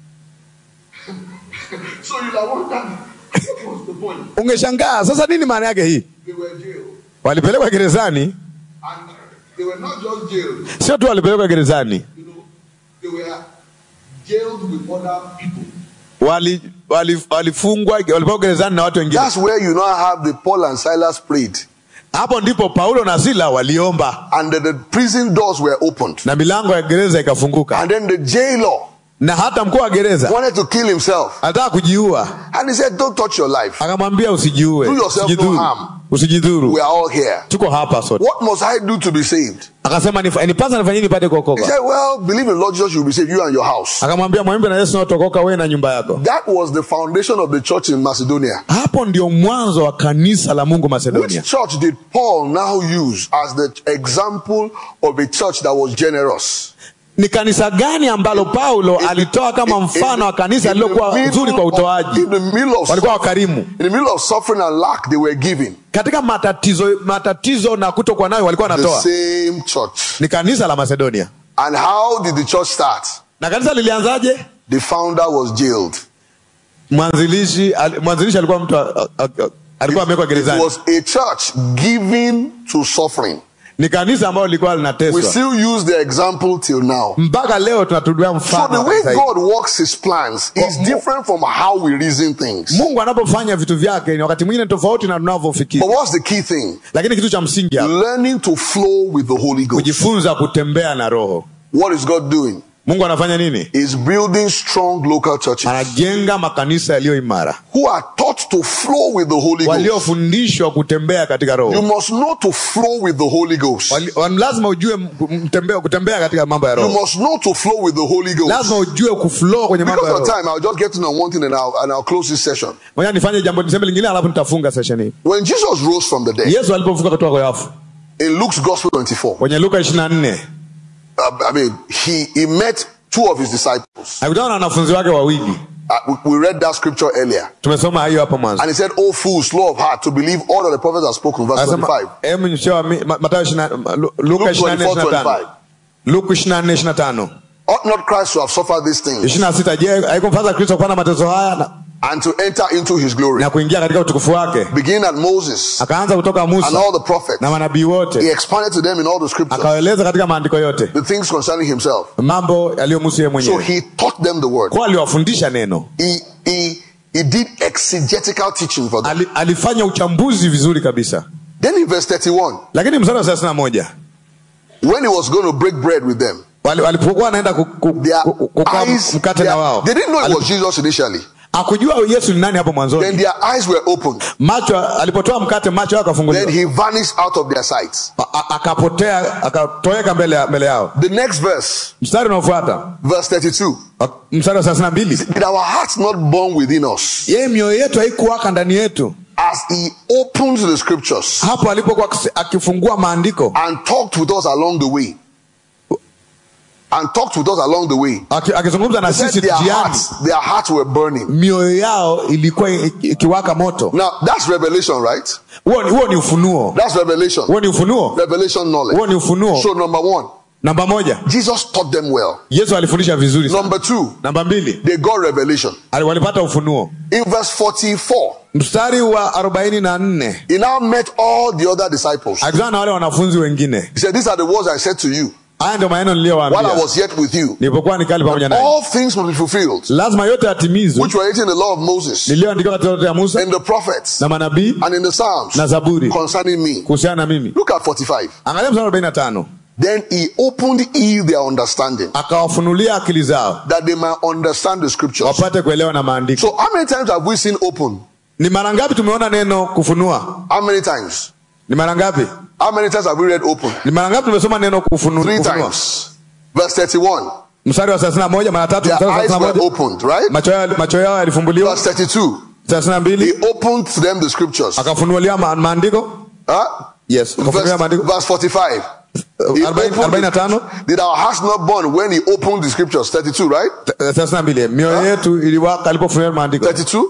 So you like wonder what was the point? ungeshangaa sasa nini maana yake hii They were jailed. walipelekwa gerezani And they were not just jailed, sio tu walipelekwa gerezani you know, they were jailed with other people. wali wali- walifungwa walipelekwa gerezani na watu wengine That's where you now have the Paul and Silas prayed. hapo ndipo paulo na sila waliomba And the, the prison doors were opened. na milango ya gereza ikafunguka And then the jailer na hata mkuu wa gereza wanted to kill himself. alitaka kujiua And he said, Don't touch your life. akamwambia usijiue Do yourself no usijidhuru harm. usijidhuru We are all here. tuko hapa sote What must I do to be saved? akasema "Nif- nipasa nifanye nini nipate He kuokoka said, Well, believe in Lord Jesus, you'll be saved, you and your house. akamwambia mwambe na yesu naotokoka wewe na nyumba yako That was the foundation of the church in Macedonia. hapo ndio mwanzo wa kanisa la mungu Which macedonia church did Paul now use as the example of a church that was generous? ni kanisa gani ambalo paulo alitoa kama mfano wa kanisa In the lililokuwa middle zuri kwa of- utoaji In the middle of walikuwa wakarimu in the middle of suffering and lack, they were giving. katika matatizo matatizo na kutokuwa nayo walikuwa The wanatoa same church. ni kanisa la macedonia And how did the church start? na kanisa lilianzaje The founder was jailed. mwanzilishi al- mwanzilishi alikuwa mtu a- a- a- alikuwa amewekwa It gerezani was a church giving to suffering. ni kanisa ambalo lilikuwa We linateswa still use the example till now. mpaka leo tunatulia So mfano the wa way kanisa hili. God works his plans is different from how we reason things. mungu anapofanya vitu vyake ni wakati mwingine tofauti na But tunavyofikiri what's the key thing? lakini kitu cha msingi hapa Learning to flow with the Holy Ghost. kujifunza kutembea na roho What is God doing? mungu anafanya nini Is building strong local churches anajenga makanisa yaliyo imara who are taught to flow with the Holy Ghost. waliofundishwa kutembea katika You roho must know to flow with the Holy Ghost. Wali- wa- lazima ujue m- mtembea, kutembea katika mambo ya You roho must know to flow with the Holy Ghost. lazima ujue kuflow kwenye mambo Because ya of roho time, I'll just get to know one thing and I'll, and I'll close this session. moja nifanye jambo niseme lingine alafu nitafunga session hii When Jesus rose from the dead, yesu alipofuka kutoka kwa wafu in Luke's Gospel 24, kwenye luka 24 uh, I mean, he, he met two of his disciples. alikutana na wanafunzi wake wawili Uh, we, we read that scripture earlier. tumesoma hiyo hapo mwanzo And he said, Oh, fools, slow of heart to believe all that the prophets have spoken. Verse Anasema, 25. hebu nishoa mi- Ma- Mathayo 20 Ma- Lu- Luka Luke 24 24, 25 25. Luka 24 25 Ought not Christ to have suffered these things 26 je haikumfadha kristo kupanda mateso haya na, and to enter into his glory? na kuingia katika utukufu wake Beginning at Moses akaanza kutoka and musa all the prophets. na manabii He wote expounded to them in all the scriptures akawaeleza katika maandiko yote the things concerning himself. mambo yaliyomhusu yeye So mwenyewe he taught them the word. kwa aliwafundisha neno He, he, he did exegetical teaching for them. Ali, alifanya uchambuzi vizuri kabisa Then in verse 31, lakini mstari wa thelathini na moja when he was going to break bread with them, wali- walipokuwa anaenda ku- ku- their ku- kukaa eyes, mkate na their- wao they didn't know it Ali- was Jesus initially. akujua yesu ni nani hapo Then mwanzoni their eyes were opened. macho alipotoa mkate macho yao Then akafunguliwa he vanished out of their sight. A- a- akapotea akatoweka mbele, ya- mbele yao The next verse, mstari unaofuata verse 32. wa- mstari wa thelathini na mbili Did our hearts not burn within us yeye mioyo yetu haikuwaka ndani yetu as he opened the scriptures hapo alipokuwa akisi- akifungua maandiko and talked with us along the way? And talked with us along the way. aki- akizungumza na He said sisi their njiani hearts, their hearts were burning. mioyo yao ilikuwa i- ikiwaka moto Now that's revelation, right? huo ni- huo ni ufunuo That's revelation. huo ni ufunuo Revelation huo knowledge. ni ufunuo So number one, namba moja Jesus taught them well. yesu alifundisha vizuri sana. Number two, namba mbili they got revelation. ali- walipata ufunuo In verse 44, mstari wa arobaini na nne he now met all the other disciples. akizana na wale wanafunzi wengine He said, These are the words I said to you haya ndio maneno while I niliyowaambia was yet with you. nilipokuwa nikali pamoja naye All things must be fulfilled, lazima yote yatimizwe which were written in the law of Moses, niliyoandikwa katika yote ya musa in the prophets, na manabii and in the Psalms na zaburi concerning me. kuhusiana na mimi Look at 45. angalia mstari wa arobaini na tano Then he opened ye their understanding, akawafunulia akili zao that they might understand the scriptures. wapate kuelewa na maandiko So, how many times have we seen open? ni mara ngapi tumeona neno kufunua How many times? ni mara ngapi How many times have we read open? ni mara ngapi tumesoma neno kufunu, Three kufunua times. Verse 31. mstari wa thelathini na moja mara tatu Their mstari wa eyes thelathini na were moja opened, right? macho yao macho yao yalifumbuliwa Verse 32. thelathini na He mbili opened to them the scriptures. akafunulia ma, maandiko Huh? yes akafunulia Verse, maandiko verse 45. He arobaini opened arobaini na the- tano Did our hearts not burn when he opened the scriptures? 32, right? thelathini na mbili mioyo yetu iliwaka alipofunulia maandiko 32?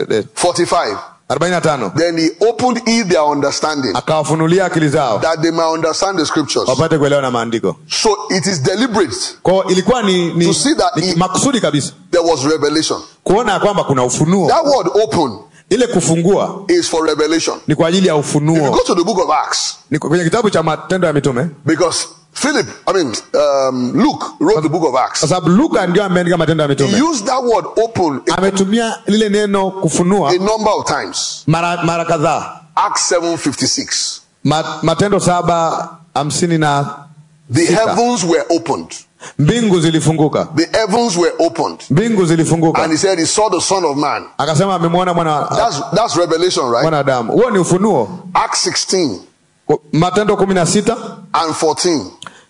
45. arobaini na tano Then he opened ye their understanding akawafunulia akili zao that they might understand the scriptures. wapate kuelewa na maandiko So it is deliberate. kwao ilikuwa ni, ni, To see that ni he- makusudi kabisa There was revelation. kuona ya kwamba kuna ufunuo That word open ile kufungua is for revelation. ni kwa ajili ya If you ufunuo go to the book of Acts, ni kwenye kitabu cha matendo ya mitume because Philip, I mean, um, Luke wrote the book of Acts. kwa sababu luka ndio ameandika matendo ya He mitume used that word open a, ametumia lile neno kufunua a number of times. mara, mara kadhaa Acts 7:56. Ma, matendo saba hamsini na The Sita. heavens were opened. mbingu zilifunguka The heavens were opened. mbingu zilifunguka And he said he saw the Son of Man. akasema amemwona mwana That's that's revelation, right? mwanadamu huo ni ufunuo Acts 16 matendo kumi na sita and 14.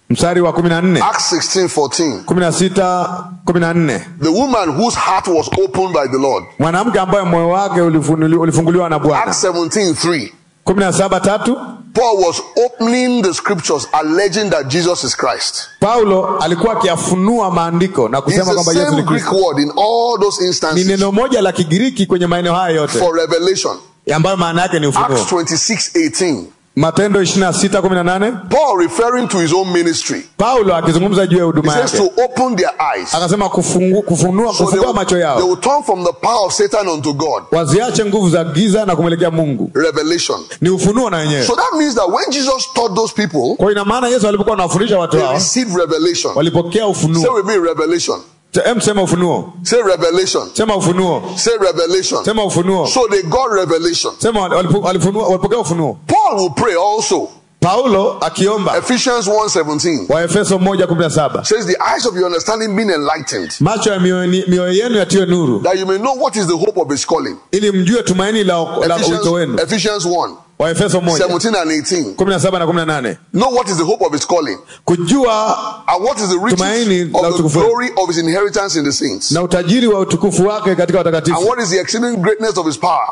mstari wa kumi na nne Acts 16 14. kumi na sita kumi na nne The woman whose heart was opened by the Lord. mwanamke ambaye moyo wake ulifunuli- ulifunguliwa na bwana Acts 17 3. kumi na saba tatu Paul was opening the scriptures alleging that Jesus is Christ. paulo alikuwa akiyafunua maandiko na It's kusema the kwamba yesu same ni Greek kristo word in all those ni instances neno moja la kigiriki kwenye maeneo haya yote for revelation. ambayo maana yake ni ufunuo Acts 26 18. matendo 26 18 Paul referring to his own ministry. paulo akizungumza juu ya He huduma says yake to open their eyes. akasema kufungu, kufunua, So they kufungua will, macho they yao will turn from the power of Satan unto God. waziache nguvu za giza na kumwelekea mungu Revelation. ni ufunuo na wenyewe So that means that when Jesus taught those people, kwa ina maana yesu alipokuwa anawafundisha watu they hao received revelation. walipokea Say ufunuo with me, revelation. em sema ufunuo Say revelation. sema ufunuo Say revelation. sema ufunuo So they got revelation. sema walipo- walifunua- walipokea ufunuo Paul will pray also. paulo akiomba Ephesians 1:17 waefeso 117 says the eyes of your understanding being enlightened, macho ya mioyo mioyo yenu yatiwe nuru that you may know what is the hope of his calling. ili mjue tumaini la, la wito Ephesians, wenu Ephesians 1, waefeso 1 17 and 18. 17 na 18 Know what is the hope of his calling, kujua and what is the Tumaini riches la of the utukufu. glory of his inheritance in the saints, na utajiri wa utukufu wake katika and watakatifu what is the exceeding greatness of his power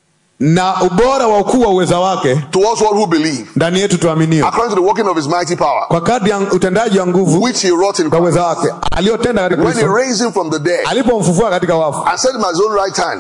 na ubora wa ukuu wa uweza wake towards all who believe, ndani yetu tuaminio according to the working of his mighty power, kwa kadri ya utendaji wa nguvu which he wrought in kwa Christ, uweza wake aliyotenda katika when he kristo raised him from the dead, alipomfufua katika wafu and set him at his own right hand,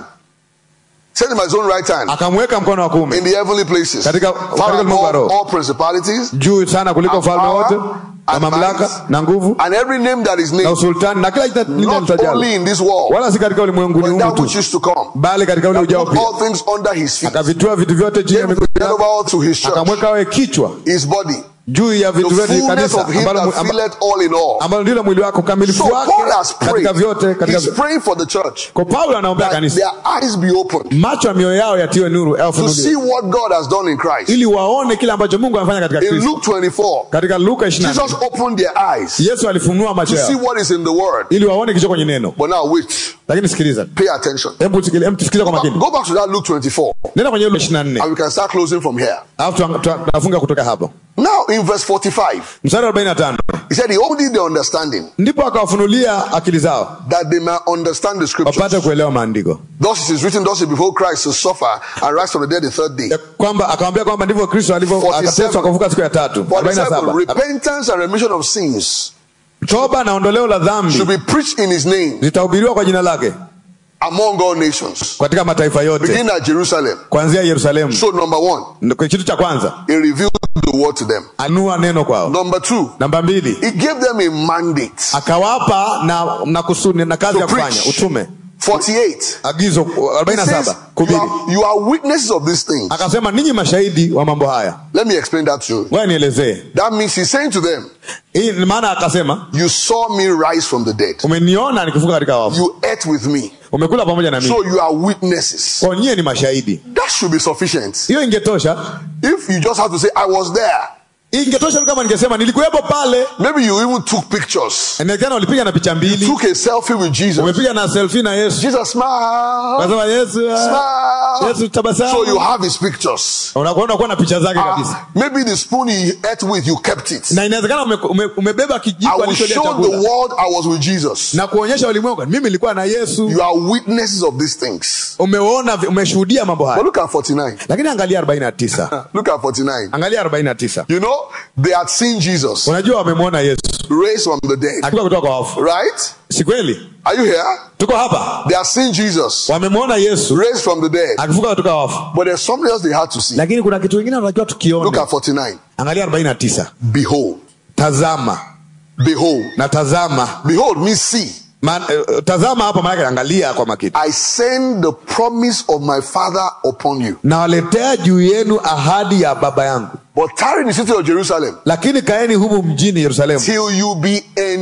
set him at his own right hand akamweka mkono wa kuume in the heavenly places, Katika- far katika above ulimwengu wa roho. all principalities juu sana kuliko And ufalme power, wote na and mamlaka might, na nguvu and every name that is na named, usultani na kila jina lile not litajalo only in this world, wala si katika ulimwengu but ni in humu that which tu is to come. bali katika ule That ujao put pia all things under his feet. akavitua vitu vyote chini ya Gave miguu the head yake over all to his church, akamweka awe kichwa his body, juu ya vitu the vyote fullness kanisa of him ambalo that mu- amba- filleth all in all. ambalo ndilo mwili wake ukamilifu So wake Paul has prayed. katika vyote katika He's vyote. praying for the church kwa paulo anaombea that kanisa their eyes be opened macho ya mioyo yao yatiwe nuru au to funuliwe. see what God has done in Christ. ili waone kile ambacho mungu amefanya katika In kristo Luke 24, katika luka 24 Jesus opened their eyes yesu alifunua macho to see yao what is in the word. ili waone kilicho kwenye neno But now wait, lakini sikiliza pay attention. hebu sikili- hebu tusikilize kwa makini Go back to that Luke 24, nenda kwenye luka 24 and we can start closing from here. alafu tuang- tuang- tunafunga kutoka hapo Now, in verse 45, mstari wa 45 he said, He opened their understanding ndipo akawafunulia akili zao that they may understand the scriptures. wapate kuelewa maandiko Thus it is written, Thus it before Christ to suffer and rise from the dead the third day. Ya kwamba akawambia kwamba ndivyo kristo alivyo 47. akateswa akafuka siku ya tatu 47, 47 repentance and remission of sins toba na ondoleo la dhambi should be preached in his name zitahubiriwa kwa jina lake among all nations, katika mataifa yote beginning at Jerusalem. kuanzia yerusalemu So, number one, Ndio kitu cha kwanza he revealed the word to them. anua neno kwao Number two, namba mbili he gave them a mandate. akawapa na, na kusudi na kazi To ya kufanya preach. utume 48. agizo He 47 says, you kubiri are, you are witnesses of these things. akasema ninyi mashahidi wa mambo haya Let me explain that to you. ngoja nielezee That means he's saying to them, hii ni maana akasema You saw me rise from the dead. umeniona nikifuka katika wafu You ate with me. umekula pamoja na mimi So you are witnesses. kwa nyie ni mashahidi That should be sufficient. hiyo ingetosha If you just have to say, I was there. ingetosha tu kama ningesema nilikuwepo pale Maybe you even took pictures. inawezekana ulipiga na picha mbili Took a selfie with Jesus. umepiga na selfie na yesu Jesus smile. kasema yesu ah, Smile. yesu tabasamu So you have his pictures. unakuwa unakuwa na picha zake kabisa Ah, maybe the spoon he ate with, you kept it. na inawezekana ume, ume, umebeba I kijiko will alicholia show the chakula world I was with Jesus. na kuonyesha ulimwengu mimi nilikuwa na yesu You are witnesses of these things. umeona vi- umeshuhudia mambo But haya look at 49. lakini angalia 49 Look at 49. angalia 49 You know, they had seen Jesus unajua wamemwona yesu raised from the dead. akiwa kutoka kwa wafu Right? si kweli Are you here? tuko hapa They had seen Jesus wamemwona yesu raised from the dead. akifuka kutoka kwa wafu But there's something else they had to see. lakini kuna kitu kingine tunatakiwa Look tukione at 49. angalia 49 Behold. tazama Behold. na tazama Behold, me see. Ma, eh, tazama hapa maanake angalia kwa makini I send the promise of my Father upon you. nawaletea juu yenu ahadi ya baba yangu But tarry in the city of Jerusalem lakini kaeni humu mjini yerusalemu till you be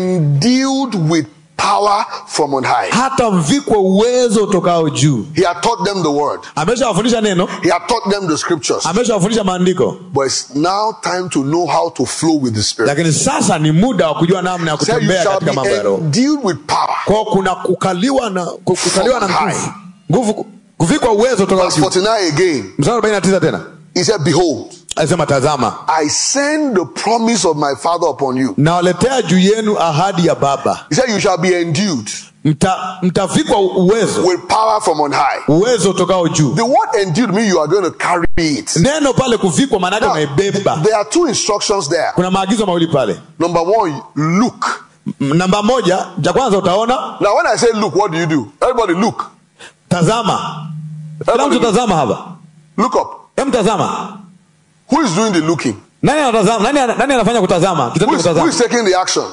endued with power from on high. hata mvikwe uwezo utokao juu He had taught them the word. ameshawafundisha neno He had taught them the scriptures. ameshawafundisha maandiko But it's now time to know how to flow with the Spirit. lakini sasa ni muda wa kujua namna ya Say you kutembea shall katika mambo ya be roho endued with power. kwao kuna kukaliwa na ku- kukaliwa na From nguvu nguvu kuvikwa uwezo utokao Verse juu 49 again. mstari 49 tena He said, Behold, alisema tazama I send the promise of my Father upon you. nawaletea juu yenu ahadi ya baba He said, You shall be endued Mta, mtavikwa uwezo with power from on high. uwezo utokao juu The word endued means you are going to carry it. neno pale kuvikwa maanake Now, unaibeba there are two instructions there. kuna maagizo mawili pale Number one, look. M- namba moja cha kwanza utaona Now, when I say look, what do you do? Everybody look. tazama kila mtu Everybody look. tazama hapa Look up. hem tazama Who is doing the looking? nani anatazama nani, ana- nani anafanya kutazama Who kitendo is, cha who is kutazama taking the action?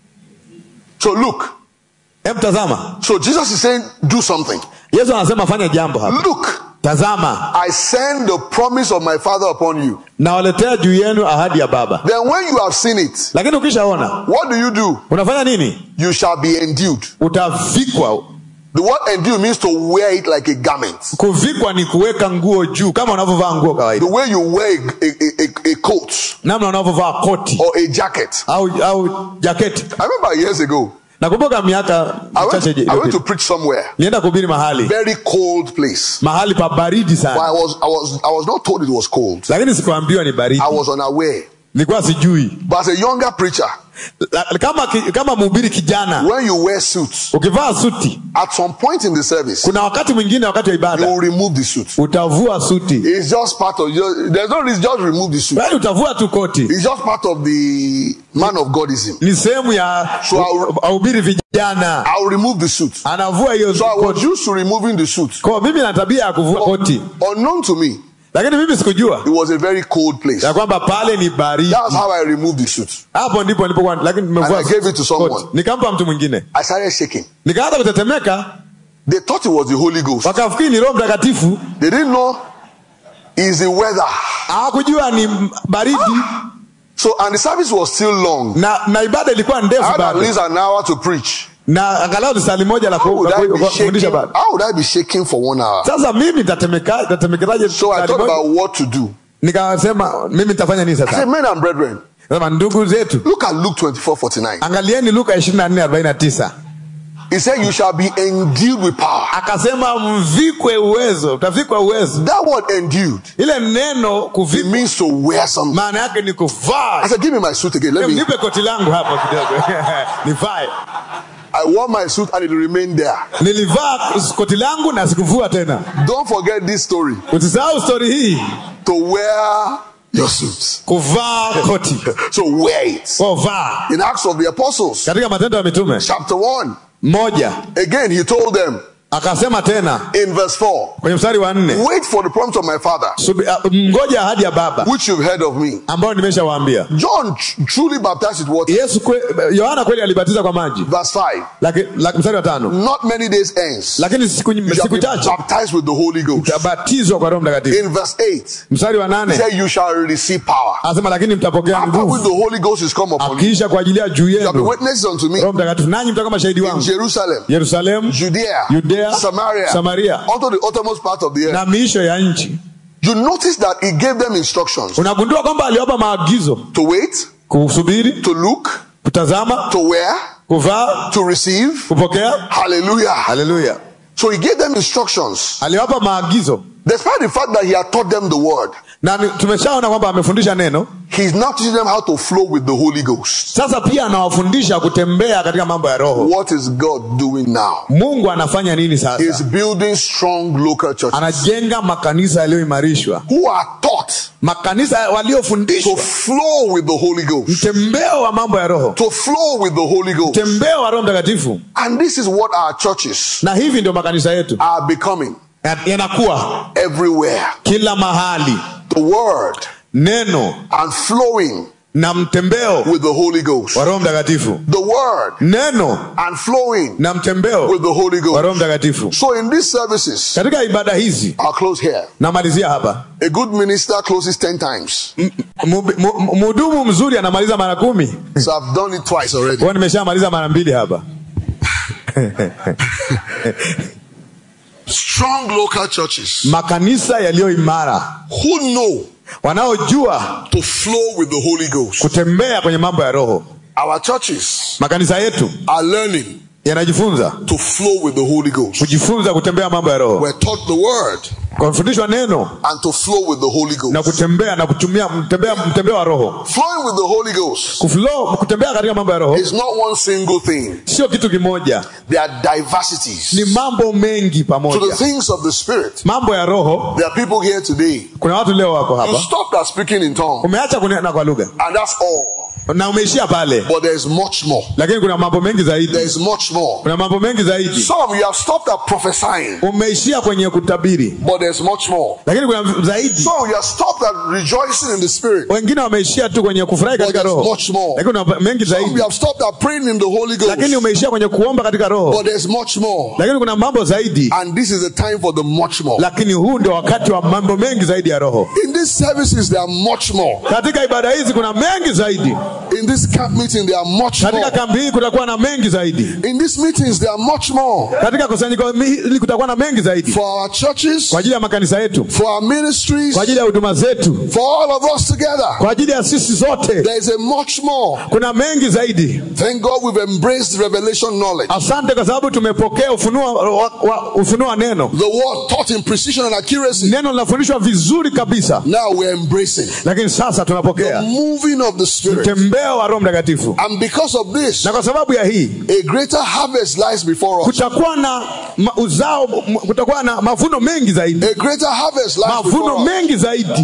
So look. hem tazama So Jesus is saying, do something. yesu anasema fanya jambo hapa Look, tazama I send the promise of my Father upon you. nawaletea juu yenu ahadi ya baba Then when you have seen it, lakini ukishaona what do you do? unafanya nini You shall be endued. utavikwa The word endued means to wear it like a garment. kuvikwa ni kuweka nguo juu kama unavyovaa nguo The kawaida way you wear a, a, a, a coat namna unavyovaa koti or a jacket. au au jaketi I remember years ago, nakumbuka miaka I went, michache I went to iliyopita preach somewhere, nienda kuhubiri mahali very cold place. mahali pa baridi But sana I was, I was, I was not told it was cold. lakini sikuambiwa ni baridi I was unaware. nilikuwa sijui But as a younger preacher, La- kama ki- kama mhubiri kijana when you wear suits, ukivaa suti at some point in the service, kuna wakati mwingine wakati wa you ibada will remove the suit. utavua suti It's just part of your, there's no reason, just remove the suit. bali utavua tu koti It's just part of the man of Godism. ni sehemu ya So I'll- wahubiri vijana I'll remove the suit. anavua hiyo So I was koti used to removing the suit. kwa mimi na tabia ya kuvua koti Unknown to me, lakini mimi sikujua it was a very cold place. ya kwamba pale ni baridi That's how I removed the suit. hapo ndipo nilipokuwa lakini nimevua And I gave it to someone. koti. nikampa mtu mwingine I started shaking. nikaanza kutetemeka They thought it was the Holy Ghost. wakafikiri ni roho mtakatifu They didn't know it's the weather. hawakujua ni baridi So, and the service was still long. na na ibada ilikuwa I ndefu had at bado least an hour to preach. na angalau ni sali moja la How ku- would la I ku- be ku- kufundisha shaking? bado How would I be shaking for one hour? sasa mimi nitatemeka- nitatemekeraje So I sali thought moja? about what to do. nikasema mimi nitafanya nini I said, sasa men and brethren, sema ndugu zetu look at Luke 24 49. angalieni luka 24:49 He said, You shall be endued with power. akasema mvikwe uwezo utavikwa uwezo That word endued, ile neno it kuvikwa means to wear something. maana yake ni kuvaa I said, Give me my suit again. Let me. nipe koti langu hapo kidogo nivae I wore my suit and it remained there. nilivaa koti langu na sikuvua tena Don't forget this story usisahau stori hii to wear your suits. kuvaa koti So wear it. Kwa vaa In Acts of the Apostles, katika matendo ya mitume chapter 1, moja again, he told them akasema tena in verse 4 kwenye mstari wa nne Wait for the promise of my Father, subi- uh, mngoja ahadi ya baba which you've heard of me. ambayo nimeshawaambia John tr- truly baptized with water. yesu kwe, yohana kweli alibatiza kwa maji Verse 5 Laki- laki- mstari wa tano Not many days hence, lakini siku, you shall siku be chache baptized with the Holy Ghost. tabatizwa kwa roho mtakatifu In verse 8, mstari wa he nane said, You shall receive power. anasema lakini mtapokea After when nguvu the Holy Ghost is come upon you, akiisha kwa ajili ya juu you shall be yenu witnesses unto me roho mtakatifu nanyi mtakuwa mashahidi in wangu Jerusalem, yerusalemu Judea, Judea, Samaria, Samaria. unto the uttermost part of the earth. na miisho ya nchi You notice that he gave them instructions unagundua kwamba aliwapa maagizo to wait, kusubiri to look, kutazama to wear, kuvaa to receive. kupokea Hallelujah. haleluya So he gave them instructions, aliwapa maagizo despite the fact that he had taught them the word. na ni- tumeshaona kwamba amefundisha neno He's now teaching them how to flow with the Holy Ghost. sasa pia anawafundisha kutembea katika mambo ya roho What is God doing now? mungu anafanya nini He's sasa building strong local churches anajenga makanisa yaliyoimarishwa who are taught makanisa to waliofundishwa flow with the Holy Ghost. mtembeo wa mambo ya roho To flow with the Holy Ghost. mtembeo wa roho mtakatifu And this is what our churches na hivi ndio makanisa yetu are becoming Ya- yanakuwa everywhere. kila mahali The word neno and flowing na mtembeo with the Holy Ghost. wa roho mtakatifu The word neno and flowing na mtembeo with the Holy wa roho Ghost. mtakatifu So in these services, katika ibada hizi I'll close here. namalizia hapa A good minister closes 10 times. M- mu- mu- mhudumu mzuri anamaliza mara kumi So I've done it twice already. kwao nimeshamaliza mara mbili hapa Strong local churches makanisa yaliyo imara who know wanaojua to flow with the Holy Ghost. kutembea kwenye mambo ya roho Our churches makanisa yetu are learning yanajifunza to flow with the Holy Ghost. kujifunza kutembea mambo ya roho We're taught the word kufundishwa neno and to flow with the Holy na Ghost. kutembea na kutumia mtembea mtembeo wa roho Flowing with the Holy Ghost Kuflow, kutembea katika mambo ya roho is not one single thing. sio kitu kimoja There are diversities. ni mambo mengi To the pamoja things of the Spirit, mambo ya roho there are people here today. kuna watu leo wako You hapa stopped at speaking in tongues, umeacha kunena kwa lugha and that's all. na umeishia pale But there's much more. lakini kuna mambo mengi zaidi There's much more. kuna mambo mengi zaidi Some of you have stopped at prophesying, umeishia kwenye kutabiri but there's much more. lakini kuna zaidi Some of you have stopped at rejoicing in the Spirit, wengine wameishia tu kwenye kufurahi but katika there's roho much more. lakini kuna mengi Some of zaidi you have stopped at praying in the Holy lakini Ghost, umeishia kwenye kuomba katika roho but there's much more. lakini kuna mambo zaidi And this is the time for the much more. lakini huu ndio wakati wa mambo mengi zaidi ya roho In these services, there are much more. katika ibada hizi kuna mengi zaidi In this camp meeting, there are much katika more. kambi hii kutakuwa na mengi zaidi In these meetings, there are much more. katika kusanyiko hili kutakuwa na mengi zaidi For our churches, kwa ajili ya makanisa yetu for our ministries, kwa ajili ya huduma zetu for all of us together, kwa ajili ya sisi zote there is a much more. kuna mengi zaidi Thank God we've embraced revelation knowledge. asante kwa sababu tumepokea ufunuo wa, wa, ufunuo wa neno The word taught in precision and accuracy. neno linafundishwa vizuri kabisa Now we're embracing lakini sasa the tunapokea moving of the Spirit. mtembeo wa roho mtakatifu And because of this, na kwa sababu ya hii a greater harvest lies before us. kutakuwa na ma, uzao m- kutakuwa na mavuno mengi zaidi A greater harvest lies mavuno before us. mengi zaidi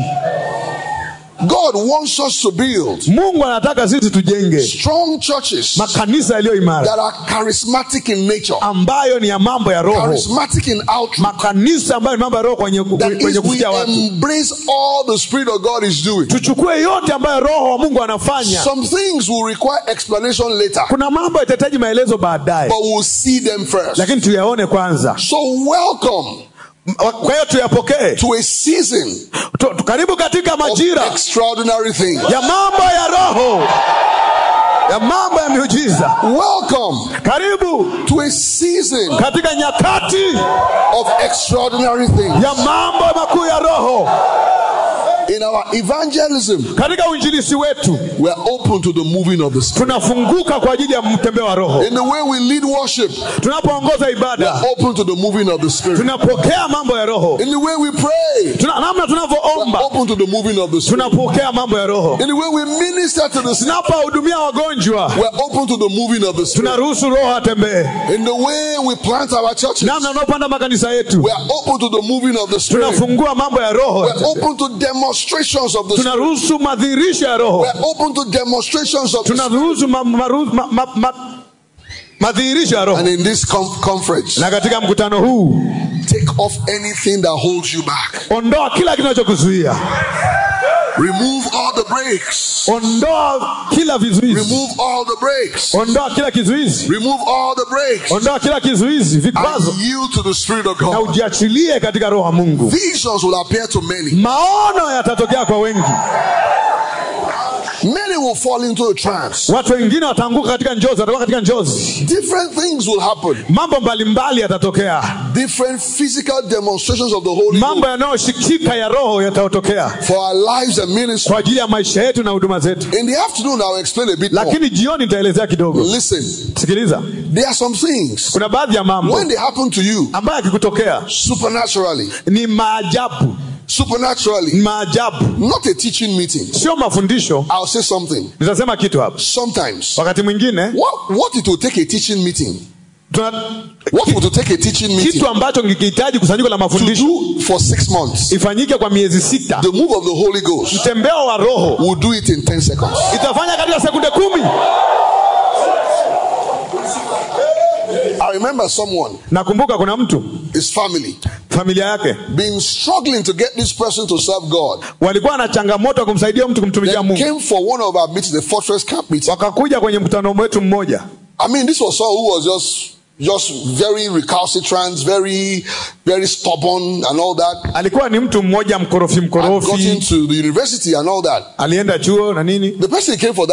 God wants us to build mungu anataka sisi tujenge strong churches makanisa yaliyo imara that are charismatic in nature, ambayo ni ya mambo ya roho charismatic in outreach. makanisa ambayo ni mambo ya roho kwenye, That kwenye is, we kufikia watu embrace all the Spirit of God is doing. tuchukue yote ambayo roho wa mungu anafanya Some things will require explanation later, kuna mambo yatahitaji maelezo baadaye but we'll see them first. lakini tuyaone kwanza So, welcome M- kwa hiyo tuyapokee to a season Tu- tu- karibu katika of majira extraordinary things. ya mambo ya roho ya mambo ya miujiza Welcome karibu to a season katika nyakati of extraordinary things. ya mambo makuu ya roho In our evangelism, katika uinjilisi wetu we are open to the moving of the Spirit. tunafunguka kwa ajili ya mtembeo wa roho In the way we lead worship, tunapoongoza we ibada are open to the moving of the Spirit. tunapokea mambo ya roho In the way we pray, Tuna, namna we are tunavyoomba open to the moving of the Spirit. tunapokea mambo ya roho In the way we minister to the sick, tunapowahudumia wagonjwa we are open to the moving of the Spirit. tunaruhusu roho atembee In the way we plant our churches, namna unaopanda makanisa yetu we are open to the moving of the Spirit. tunafungua mambo ya roho We are open to demonstrations of the Spirit. tunaruhusu madhihirisho ya roho We are open to demonstrations of the Spirit. tunaruhusu ma, maru- ma, ma, ma, madhihirisho ya roho And in this com- conference, na katika mkutano huu take off anything that holds you back. ondoa kila kinachokuzuia Remove all the brakes. ondoa kila vizuizi Remove all the brakes. ondoa kila kizuizi Remove all the brakes. ondoa kila kizuizi vikwazo And yield to the Spirit of na God. ujiachilie katika roho wa mungu Visions will appear to many. maono yatatokea kwa wengi Many will fall into a trance. watu wengine wataanguka katika njozi watakuwa katika njozi Different things will happen. mambo mbalimbali yatatokea Different physical demonstrations of the Holy mambo Ghost yanayoshikika ya roho yatatokea for our lives and ministry. kwa ajili ya maisha yetu na huduma zetu In the afternoon, I'll explain a bit more. lakini jioni nitaelezea kidogo Listen, sikiliza there are some things kuna baadhi ya mambo when they happen to you ambayo yakikutokea supernaturally, ni maajabu ni supernaturally, maajabu not a teaching meeting. sio mafundisho I'll say something. nitasema kitu hapa Sometimes, wakati mwingine what, what it will take a teaching meeting? tuna What would it take a teaching meeting kitu ambacho kikihitaji kusanyiko la to mafundisho do for six months? ifanyike kwa miezi sita The move of the Holy Ghost mtembeo wa roho will do it in 10 seconds. itafanya katika sekunde kumi I remember someone, nakumbuka kuna mtu his family, familia yake been struggling to get this person to serve God. walikuwa na changamoto ya kumsaidia mtu kumtumikia They mungu came for one of our meetings, the Fortress Camp meeting. wakakuja kwenye mkutano wetu mmoja I mean, this was someone who was just just very recalcitrant, very, very stubborn, and all that. alikuwa ni mtu mmoja mkorofi And got mkorofi into the university and all that. alienda chuo na nini The person came for that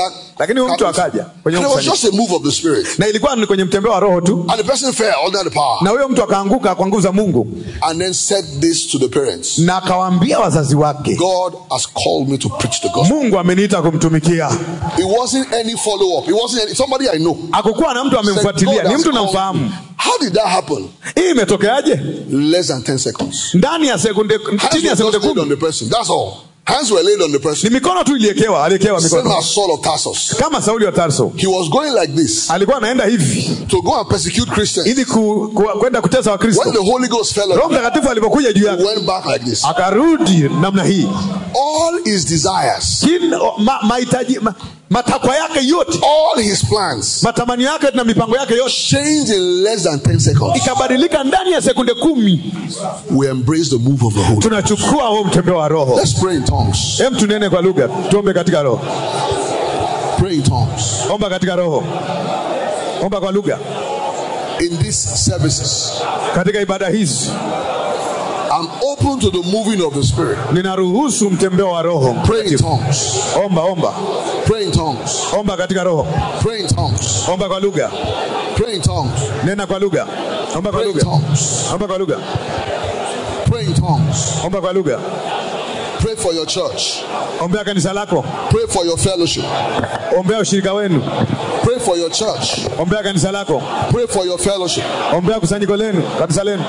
lakini huyu mtu akaja kwenye And it was mkusanyiko just a move of the Spirit. na ilikuwa ni kwenye mtembeo wa roho tu And the person fell under the power. na huyo mtu akaanguka kwa nguvu za mungu And then said this to the parents na akawaambia wazazi wake God has called me to preach the gospel. mungu ameniita kumtumikia It wasn't any follow up. It wasn't any, somebody I know. akukuwa na mtu Said, amemfuatilia "God ni has mtu called namfahamu me." How did that happen? hii imetokeaje Less than 10 seconds. ndani ya sekunde Hands chini ya were sekunde just laid on kumi the person. That's all. Hands were laid on the ni person. mikono tu iliekewa aliekewa Same mikono as Saul of Tarsus. kama sauli wa tarso He was going like this alikuwa anaenda hivi to go and persecute Christians. ili ku- ku- kwenda kutesa When wakristo the Holy Ghost fell roho on him, mtakatifu alipokuja juu he yake went back like this. akarudi namna hii All his desires, Kila- ma, mahitaji ma, matakwa yake yote all his plans matamanio yake na mipango yake yote changed in less than 10 seconds. ikabadilika ndani ya sekunde kumi We embrace the move of the Holy. tunachukua huo mtembeo wa roho Let's pray in tongues. hem tunene kwa lugha tuombe katika roho Pray in tongues. omba katika roho omba kwa lugha In these services, katika ibada hizi I'm open to the moving of the Spirit. ninaruhusu mtembeo wa roho Pray in tongues. omba omba Pray in tongues. omba katika roho Pray in tongues. omba kwa lugha Pray in tongues. nena kwa lugha omba kwa Pray in lugha tongues. omba kwa lugha Pray in tongues. omba kwa lugha Pray for your church. ombea kanisa lako Pray for your fellowship. ombea ushirika wenu Pray for your church. ombea kanisa lako Pray for your fellowship. ombea kusanyiko lenu kanisa lenu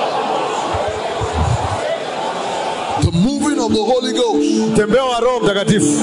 The moving of the Holy Ghost. mtembeo wa roho mtakatifu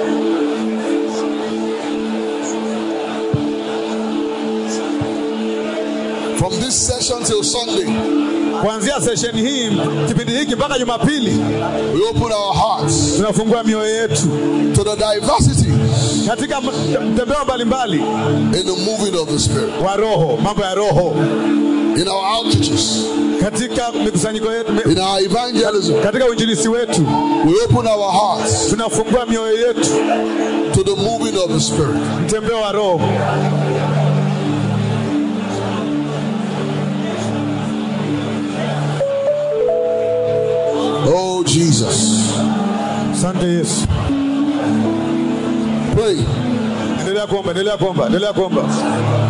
From this session till Sunday, kuanzia sesheni hii kipindi hiki mpaka jumapili we open our hearts tunafungua mioyo yetu to the diversity katika m- mtembeo mbalimbali in the moving of the Spirit. wa roho mambo ya roho In our outreaches, katika mikusanyiko yetu mi- in our evangelism, katika uinjilisi wetu we open our hearts tunafungua mioyo yetu to the moving of the Spirit. mtembeo wa roho Oh, Jesus. asante yesu Pray. endelea kuomba endelea kuomba endelea kuomba